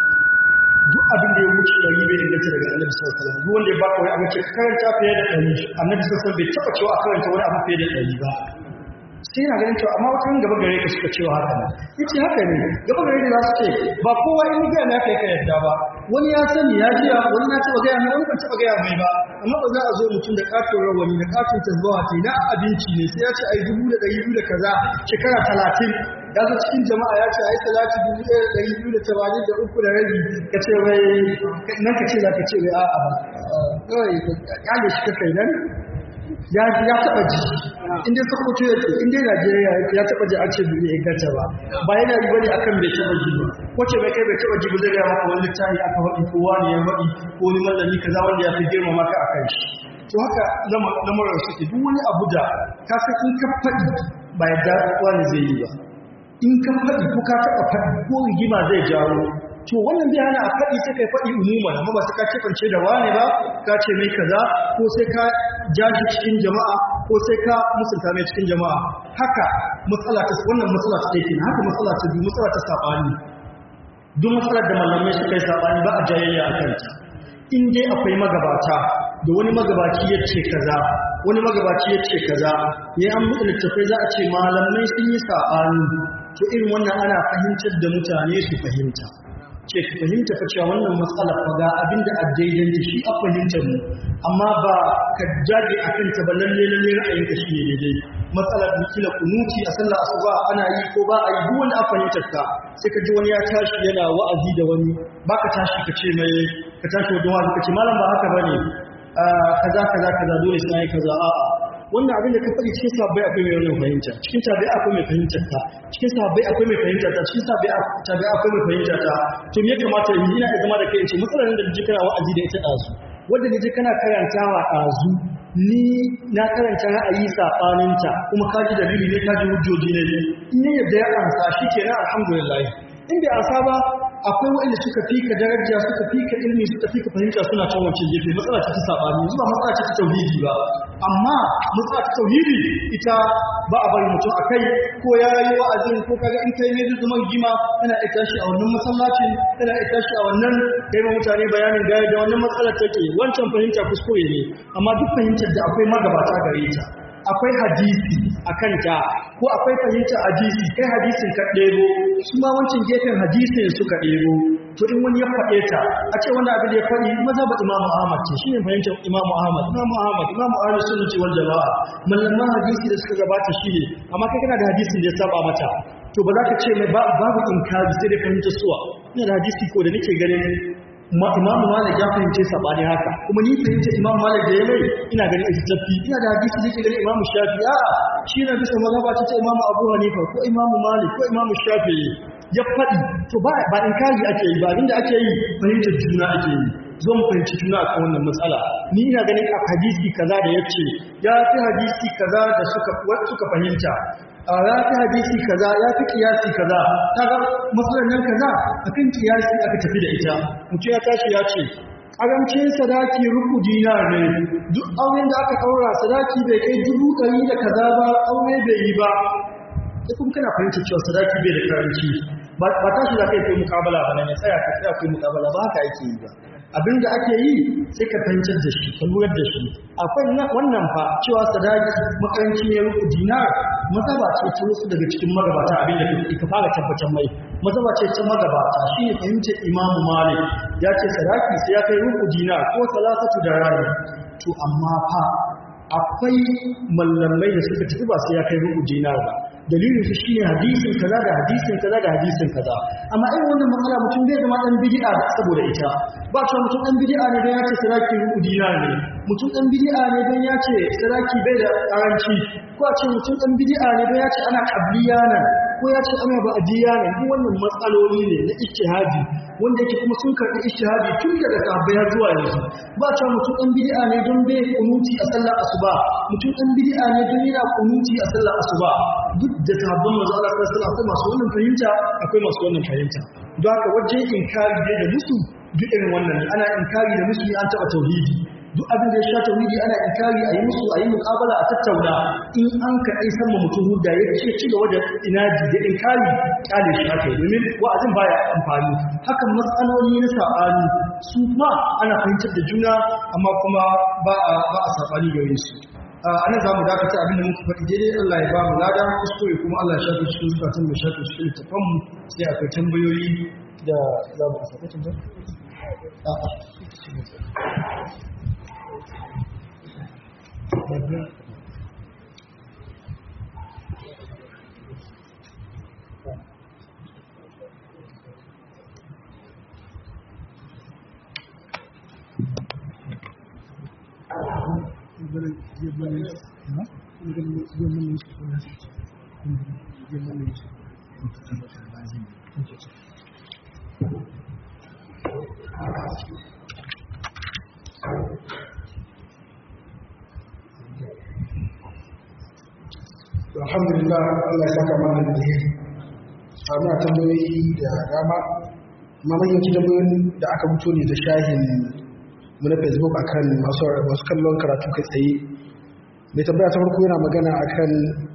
[SPEAKER 1] duk abin da ya wuce ɗari bai inganta daga annabi sallallahu alaihi wasallam duk wanda ya baka wani abu ce karanta fiye da ɗari annabi sallallahu alaihi wasallam bai taɓa cewa a karanta wani abu fiye da ɗari ba sai yana ganin cewa amma wata gaba gare ka suka cewa haka ne yace haka ne gaba gare ni za su ce ba kowa in ga na kai ka yadda ba wani ya sani ya jiya wani na taba gaya mai wani ban taba gaya mai ba amma ba za a zo mutum da katon rawani da katon tasbawa ta na abinci ne sai ya ce ai dubu da ɗari biyu da kaza shekara talatin ya zo cikin jama'a ya ce ai salati dubu ɗaya da ɗari biyu da tamanin da uku da rabi ka ce wai nan ka ce za ka ce wai a'a ba kawai ka kyale shi ka kai nan ya ya taba ji inda sokoto yake inda Najeriya yake ya taba ji an ce bai inganta ba ba yana yi bane akan bai taba ji ba wace bai kai bai taba ji ba zai ga maka wani tayi aka wadi ko wani ya wadi ko wani mallami kaza wanda ya fi girma maka akan shi to haka lamarin suke duk wani abu da ka san in ka faɗi ba yadda wani zai yi ba in ka faɗi ko ka taɓa faɗi ko rigima zai jawo to wannan zai hana a faɗi sai kai faɗi umuman amma ba sai ka kifance da wane ba ka ce mai kaza ko sai ka jashi cikin jama'a ko sai ka musulta mai cikin jama'a haka matsala ta wannan matsala ta ɗaya haka matsala ta biyu matsala ta saɓani duk matsalar da malamai suka yi saɓani ba a jayayya a kanta in dai akwai magabata da wani magabaci ya ce kaza wani magabaci ya ce kaza ya an buɗe littattafai za a ce malamai sun yi saɓani to irin wannan ana fahimtar da mutane su fahimta ce ka fahimta fa cewa wannan matsalar fa ga abinda a daidai shi a fahimtar mu amma ba ka jage a kanta ba lalle lalle ra'ayinka shi ne daidai matsalar da kila kunuti a sallar asuba ana yi ko ba a yi duk wanda a fahimtar ka sai ka ji wani ya tashi yana wa'azi da wani ba ka tashi ka ce mai ka tashi wajen wa'azi ka ce malam ba haka bane kaza kaza kaza dole sai ai kaza a'a wannan abin da ka faɗi cikin sabbai akwai mai wannan fahimta cikin tabi akwai mai fahimtar ta cikin sabbai akwai mai fahimtar ta cikin sabbai tabi akwai mai fahimtar ta to me ya kamata in ina da zama da kai in ce matsalar da ji kana wa'azi da ita ɗazu wanda ne je kana karantawa ɗazu ni na karanta ra'ayi saɓaninta kuma ka ji dalili ne ka ji hujjoji ne in ya yadda ya ansa shi kenan alhamdulillah in bai ansa ba akwai waɗanda suka fi ka daraja suka fi ka ilmi suka fi ka fahimta suna can wancan gefe matsala ce ta saɓani yanzu ba matsala ce ta tauhidi ba amma matsala ta tauhidi ita ba a bari mutum a kai ko ya yi wa'azin ko kaga in kai mai zuman gima kana iya tashi a wannan masallacin kana iya tashi a wannan kai ma mutane bayanin gaya da wannan matsalar take wancan fahimta kuskure ne amma duk fahimtar da akwai magabata gare ta akwai hadisi a kanta ko akwai fahimtar hadisi kai hadisin ka ɗebo su ma wancan gefen hadisin suka ɗebo to in wani ya faɗe ta a ce wanda abin da ya faɗi mazhabar imamu ahmad ce shine fahimtar imamu ahmad imamu ahmad imamu ahmad sunna ce wal jama'a malaman hadisi da suka gabata shine amma kai kana da hadisin da ya saba mata to ba za ka ce mai babu inkari sai da fahimtar suwa ina da hadisi ko da nake ganin imam malik ya fahimce sabani haka kuma ni fahimce imam malik da ya mai ina ganin ita tafi ina da hadisi da yake ganin imam shafi a shi na bisa mazhaba ta ta imam abu hanifa ko imam malik ko imam shafi ya faɗi to ba ba inkari ake yi ba abinda ake yi fahimtar juna ake yi zo mu fahimci juna akan wannan matsala ni ina ganin a hadisi kaza da yace ya fi hadisi kaza da suka suka fahimta a ya fi hadisi kaza ya fi kiyasi kaza kaga matsalar nan kaza akan kiyasi aka tafi da ita mutum ya tashi ya ce karamcin sadaki ruku dinar ne duk auren da aka kaura sadaki bai kai dubu ɗari da kaza ba aure bai yi ba sai kuma kana fahimtar cewa sadaki bai da karanci ba tashi za ka yi kai mukabala ba nan ya tsaya ka tsaya kai mukabala ba haka ake yi ba abin da ake yi sai ka fahimtar da shi ka lura da shi akwai wannan fa cewa sadaki makaranci ne ruku dinar mazaba ce ta wasu daga cikin magabata abin da ka fara tabbatar mai mazaba ce ta magabata shi ne fahimtar imamu malik ya ce sadaki sai ya kai ruku dinar ko salatatu da rani to amma fa akwai mallamai da suka tafi ba sai ya kai rubu dinar ba dalilin su shine hadisin kaza da hadisin kaza da hadisin kaza amma irin wannan matsala mutum bai zama dan bid'a saboda ita ba cewa mutum dan bid'a ne dan ya ce saraki rubu dinar ne mutum dan bid'a ne dan ya ce saraki bai da karanci ko a ce mutum dan bid'a ne dan ya ce ana qabliya nan ko ya ce ana ba'diya nan duk wannan matsaloli ne na ijtihadi wanda yake kuma sun karɓi ijtihadi tun daga sahabbai har zuwa yanzu ba cewa mutum dan bid'a ne don bai kunuti a sallar asuba mutum dan bid'a ne don yana kunuti a sallar asuba duk da sahabban manzo Allah sallallahu alaihi wasallam masu wannan fahimta akwai masu wannan fahimta don haka wajen inkari dai da musu duk irin wannan ne ana inkari da musu an taɓa tauhidi duk abin da ya sha tauhidi ana inkari a yi musu a yi muƙabala a tattauna in an ka ai sama mutum hudda ya ce ci gaba da inaji da inkari kyale shi haka domin wa'azin baya amfani hakan matsaloli na saɓani su ma ana fahimtar da juna amma kuma ba a ba a saɓani gare su ana za mu dakata abin da muka faɗi daidai Allah ya ba mu lada kuskure kuma Allah ya shafe cikin zukatan mai shafe cikin littafanmu sai akwai tambayoyi da za mu asa tambayoyi
[SPEAKER 3] alhamdulillah Allah ya saka mana da alheri a muna tambayoyi da dama amma mahimmanci tambayoyin da aka fito ne da shahin mu na facebook akan masu masu kallon karatu kai tsaye mai tambaya ta farko yana magana akan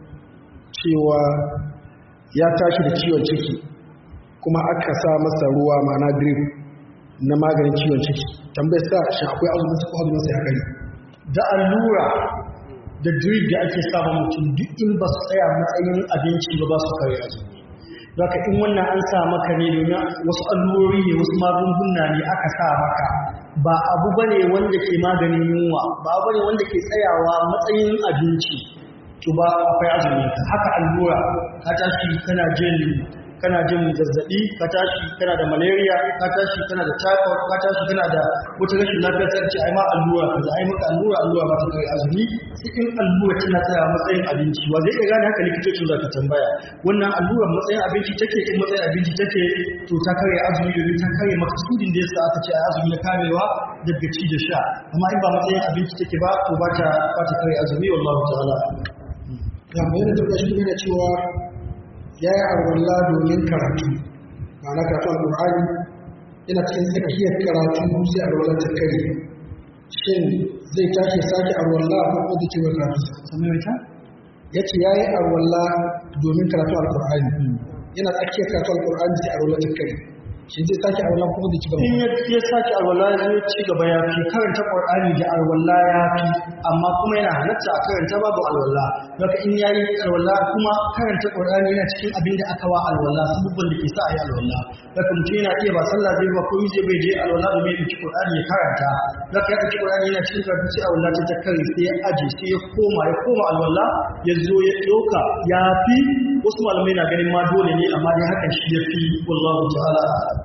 [SPEAKER 3] cewa ya tashi da ciwon ciki kuma aka sa masa ruwa ma'ana drip na maganin ciwon ciki tambayar sa shi akwai azumin sa ko azumin sa ya kare
[SPEAKER 1] da allura da drip da ake saba mutum duk in ba su tsaya matsayin abinci ba ba su kare azumi zaka in wannan an sa maka ne domin wasu allurori ne wasu magunguna ne aka sa maka ba abu bane wanda ke maganin yunwa ba abu bane wanda ke tsayawa matsayin abinci to ba akwai azumi haka allura ka tashi kana jin kana jin zazzabi ka tashi kana da malaria ka tashi kana da typhoid ka tashi kana da wata rashin lafiya ta ce ai ma allura kaza ai maka allura allura ba ta kai azumi cikin allura tana tsaya matsayin abinci wa zai iya gane haka likitocin za ka tambaya wannan allura matsayin abinci take in matsayin abinci take to ta kare azumi domin ta kare makasudin da yasa aka ce ai azumi na karewa daga ci da sha amma in ba matsayin abinci take ba to ba ta ba ta kare azumi wallahu ta'ala
[SPEAKER 3] da bayan da shi ne cewa ya yi arwalla domin karatu ma'ana karatu al'ur'ani yana cikin tsakiyar karatu sai arwalla ta kare shin zai tashi sake arwalla ko ko zai ce wa karatu
[SPEAKER 1] samaita
[SPEAKER 3] ya ce ya yi arwalla domin karatu al'ur'ani yana tsakiyar karatu al'ur'ani sai arwalla ta kare shi zai sake alwala kuma da ci gaba
[SPEAKER 1] in ya ya sake alwala ya zo ci gaba ya fi karanta qur'ani da alwala ya fi amma kuma yana halatta a karanta babu alwala haka in yayi alwala kuma karanta qur'ani yana cikin abin da aka wa alwala sabubban da ke sa a yi alwala haka mutum yana iya ba sallah zai ba ko zai bai je alwala domin ya ci qur'ani ya karanta haka ya ci qur'ani yana cikin karatu sai alwala ta ta kare sai ya aje sai ya koma ya koma alwala ya zo ya ɗauka ya fi wasu malamai na ganin ma dole ne amma dai hakan shi ya fi wallahu ta'ala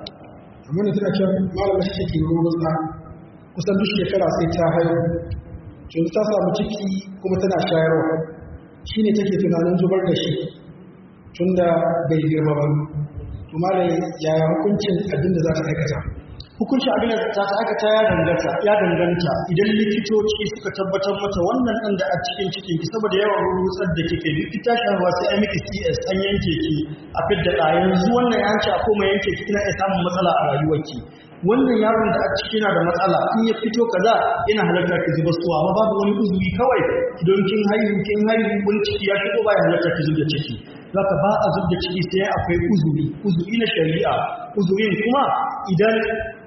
[SPEAKER 3] amma da tana cewa malama shi take ruwan sa kusan duk shekara sai ta haihu to ta samu ciki kuma tana shayarwa shine take tunanin zubar da shi tunda bai girma ba to malai yaya hukuncin abin da za ta aikata
[SPEAKER 1] hukuncin abin da ta aikata ya danganta ya danganta idan likitoci suka tabbatar mata wannan ɗan da a cikin cikin ki saboda yawan rutsar da kike likita shaharwa sai an miki CS an yanke ki a fidda ɗa yanzu wannan ya ce a koma yanke ki kina iya samun matsala a rayuwarki wannan yaron da a ciki yana da matsala in ya fito kaza yana halarta ki zuba suwa amma babu wani uzuri kawai don kin haihu kin haihu wani ciki ya shigo ba ya halarta ki zuba ciki zaka ba a zub da ciki sai akwai uzuri uzuri na shari'a uzurin kuma idan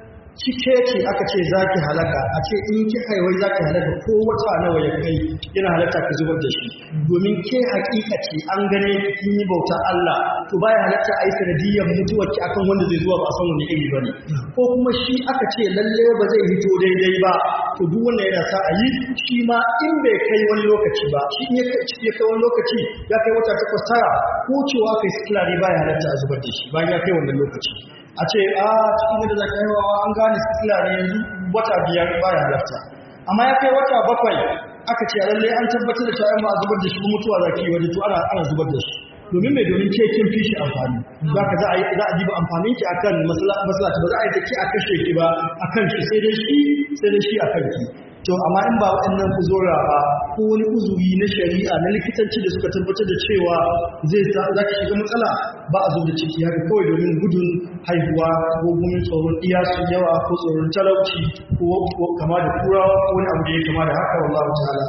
[SPEAKER 1] cike ce aka ce za ki halaka a ce in ki haihuwar za ki halaka ko wata nawa ya kai yana halaka ki zubar da shi domin ke hakika ce an gane ki kin yi bauta Allah to baya halatta a yi sanadiyyar mutuwar ki akan wanda zai zuwa ba a san wani iri bane ko kuma shi aka ce lalle ba zai hito daidai ba to duk wanda yana sa a yi shi ma in bai kai wani lokaci ba shi in ya kai ya kai wani lokaci ya kai wata takwas tara ko cewa kai sikila ne baya halatta a zubar da shi bayan ya kai wannan lokaci a ce a cikin da zaka haihuwa an gane sikila ne yanzu wata biyar baya halarta amma ya kai wata bakwai aka ce lalle an tabbatar da cewa ba a zubar da shi ba mutuwa zaki yi waje to ana ana zubar da shi domin mai domin ke kin fi shi amfani za ka za a yi za a diba amfanin ki akan masallaci ba za a yi da ki a kashe ki ba akan shi sai dai shi sai dai shi akan ki to amma in ba waɗannan uzura ba ko wani uzuri na shari'a na likitanci da suka tabbatar da cewa zai sa za ki shiga matsala ba a zo da ciki haka kawai domin gudun haihuwa ko gumin tsoron iya su yawa ko tsoron talauci ko kama da turawa ko wani abu da ya kama da haka wallahu ta'ala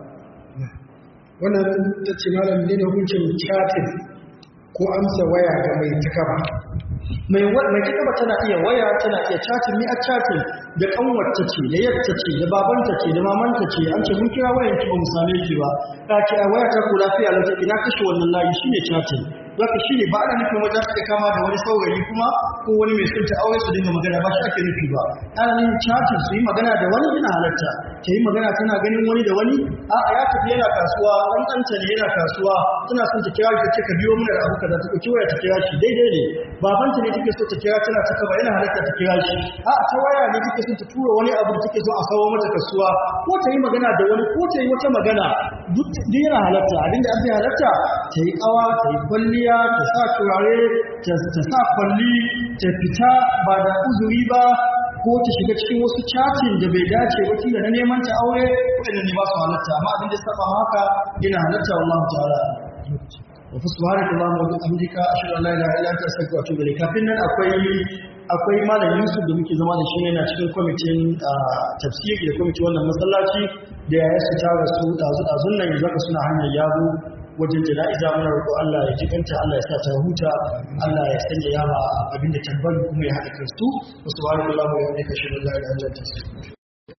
[SPEAKER 3] wannan ta ce malam ne da hukuncin chatin ko amsa waya ga mai takaba
[SPEAKER 1] mai mai takaba tana iya waya tana iya chatin ni a chatin da kanwarta ce da yarta ce da babanta ce da mamanta ce an ce mun kira wayan ki ba mu same ki ba ka ce a waya ta ku lafiya lau take na kashe wannan layi shine chatin zaka shine ba ana nufin wajen ta kama da wani saurayi kuma ko wani mai son ta aure su dinga magana ba shi ake nufi ba ana nufin chatin su yi magana da wani yana halatta ta yi magana tana ganin wani da wani a ya tafi yana kasuwa ɗan ɗanta ne yana kasuwa tana son ta kira shi ta ce ka biyo mana da abu kaza ta ɗauki waya ta kira shi daidai ne babanta ne take so ta kira tana ta kaba yana halatta ta kira shi a ta waya ne take son ta tura wani abu da take so a kawo mata kasuwa ko ta yi magana da wani ko ta yi wata magana duk duk yana halatta abinda an fi halatta ta yi kawa ta yi kwalliya ta sa turare ta sa kwalli ta fita ba da uzuri ba ko ta shiga cikin wasu chatin da bai dace ba kila na neman ta aure waɗanda ne ba su halatta amma abin da saba haka yana halatta wallahu ta'ala wa fa subhanaka allahumma wa bihamdika ashhadu an la ilaha illa anta astaghfiruka wa atubu ilayk kafin nan akwai akwai malam Yusuf da muke zama da shi yana cikin kwamitin tafsiri da kwamitin wannan masallaci da ya su tara su dazu dazun nan yanzu ka suna hanyar yabo wajen jana'iza muna roƙo Allah ya jikanta Allah ya sa ta huta Allah ya sanya yawa abinda tambari kuma ya haɗa kansu wasu ba da Allah ya aika shi da Allah ya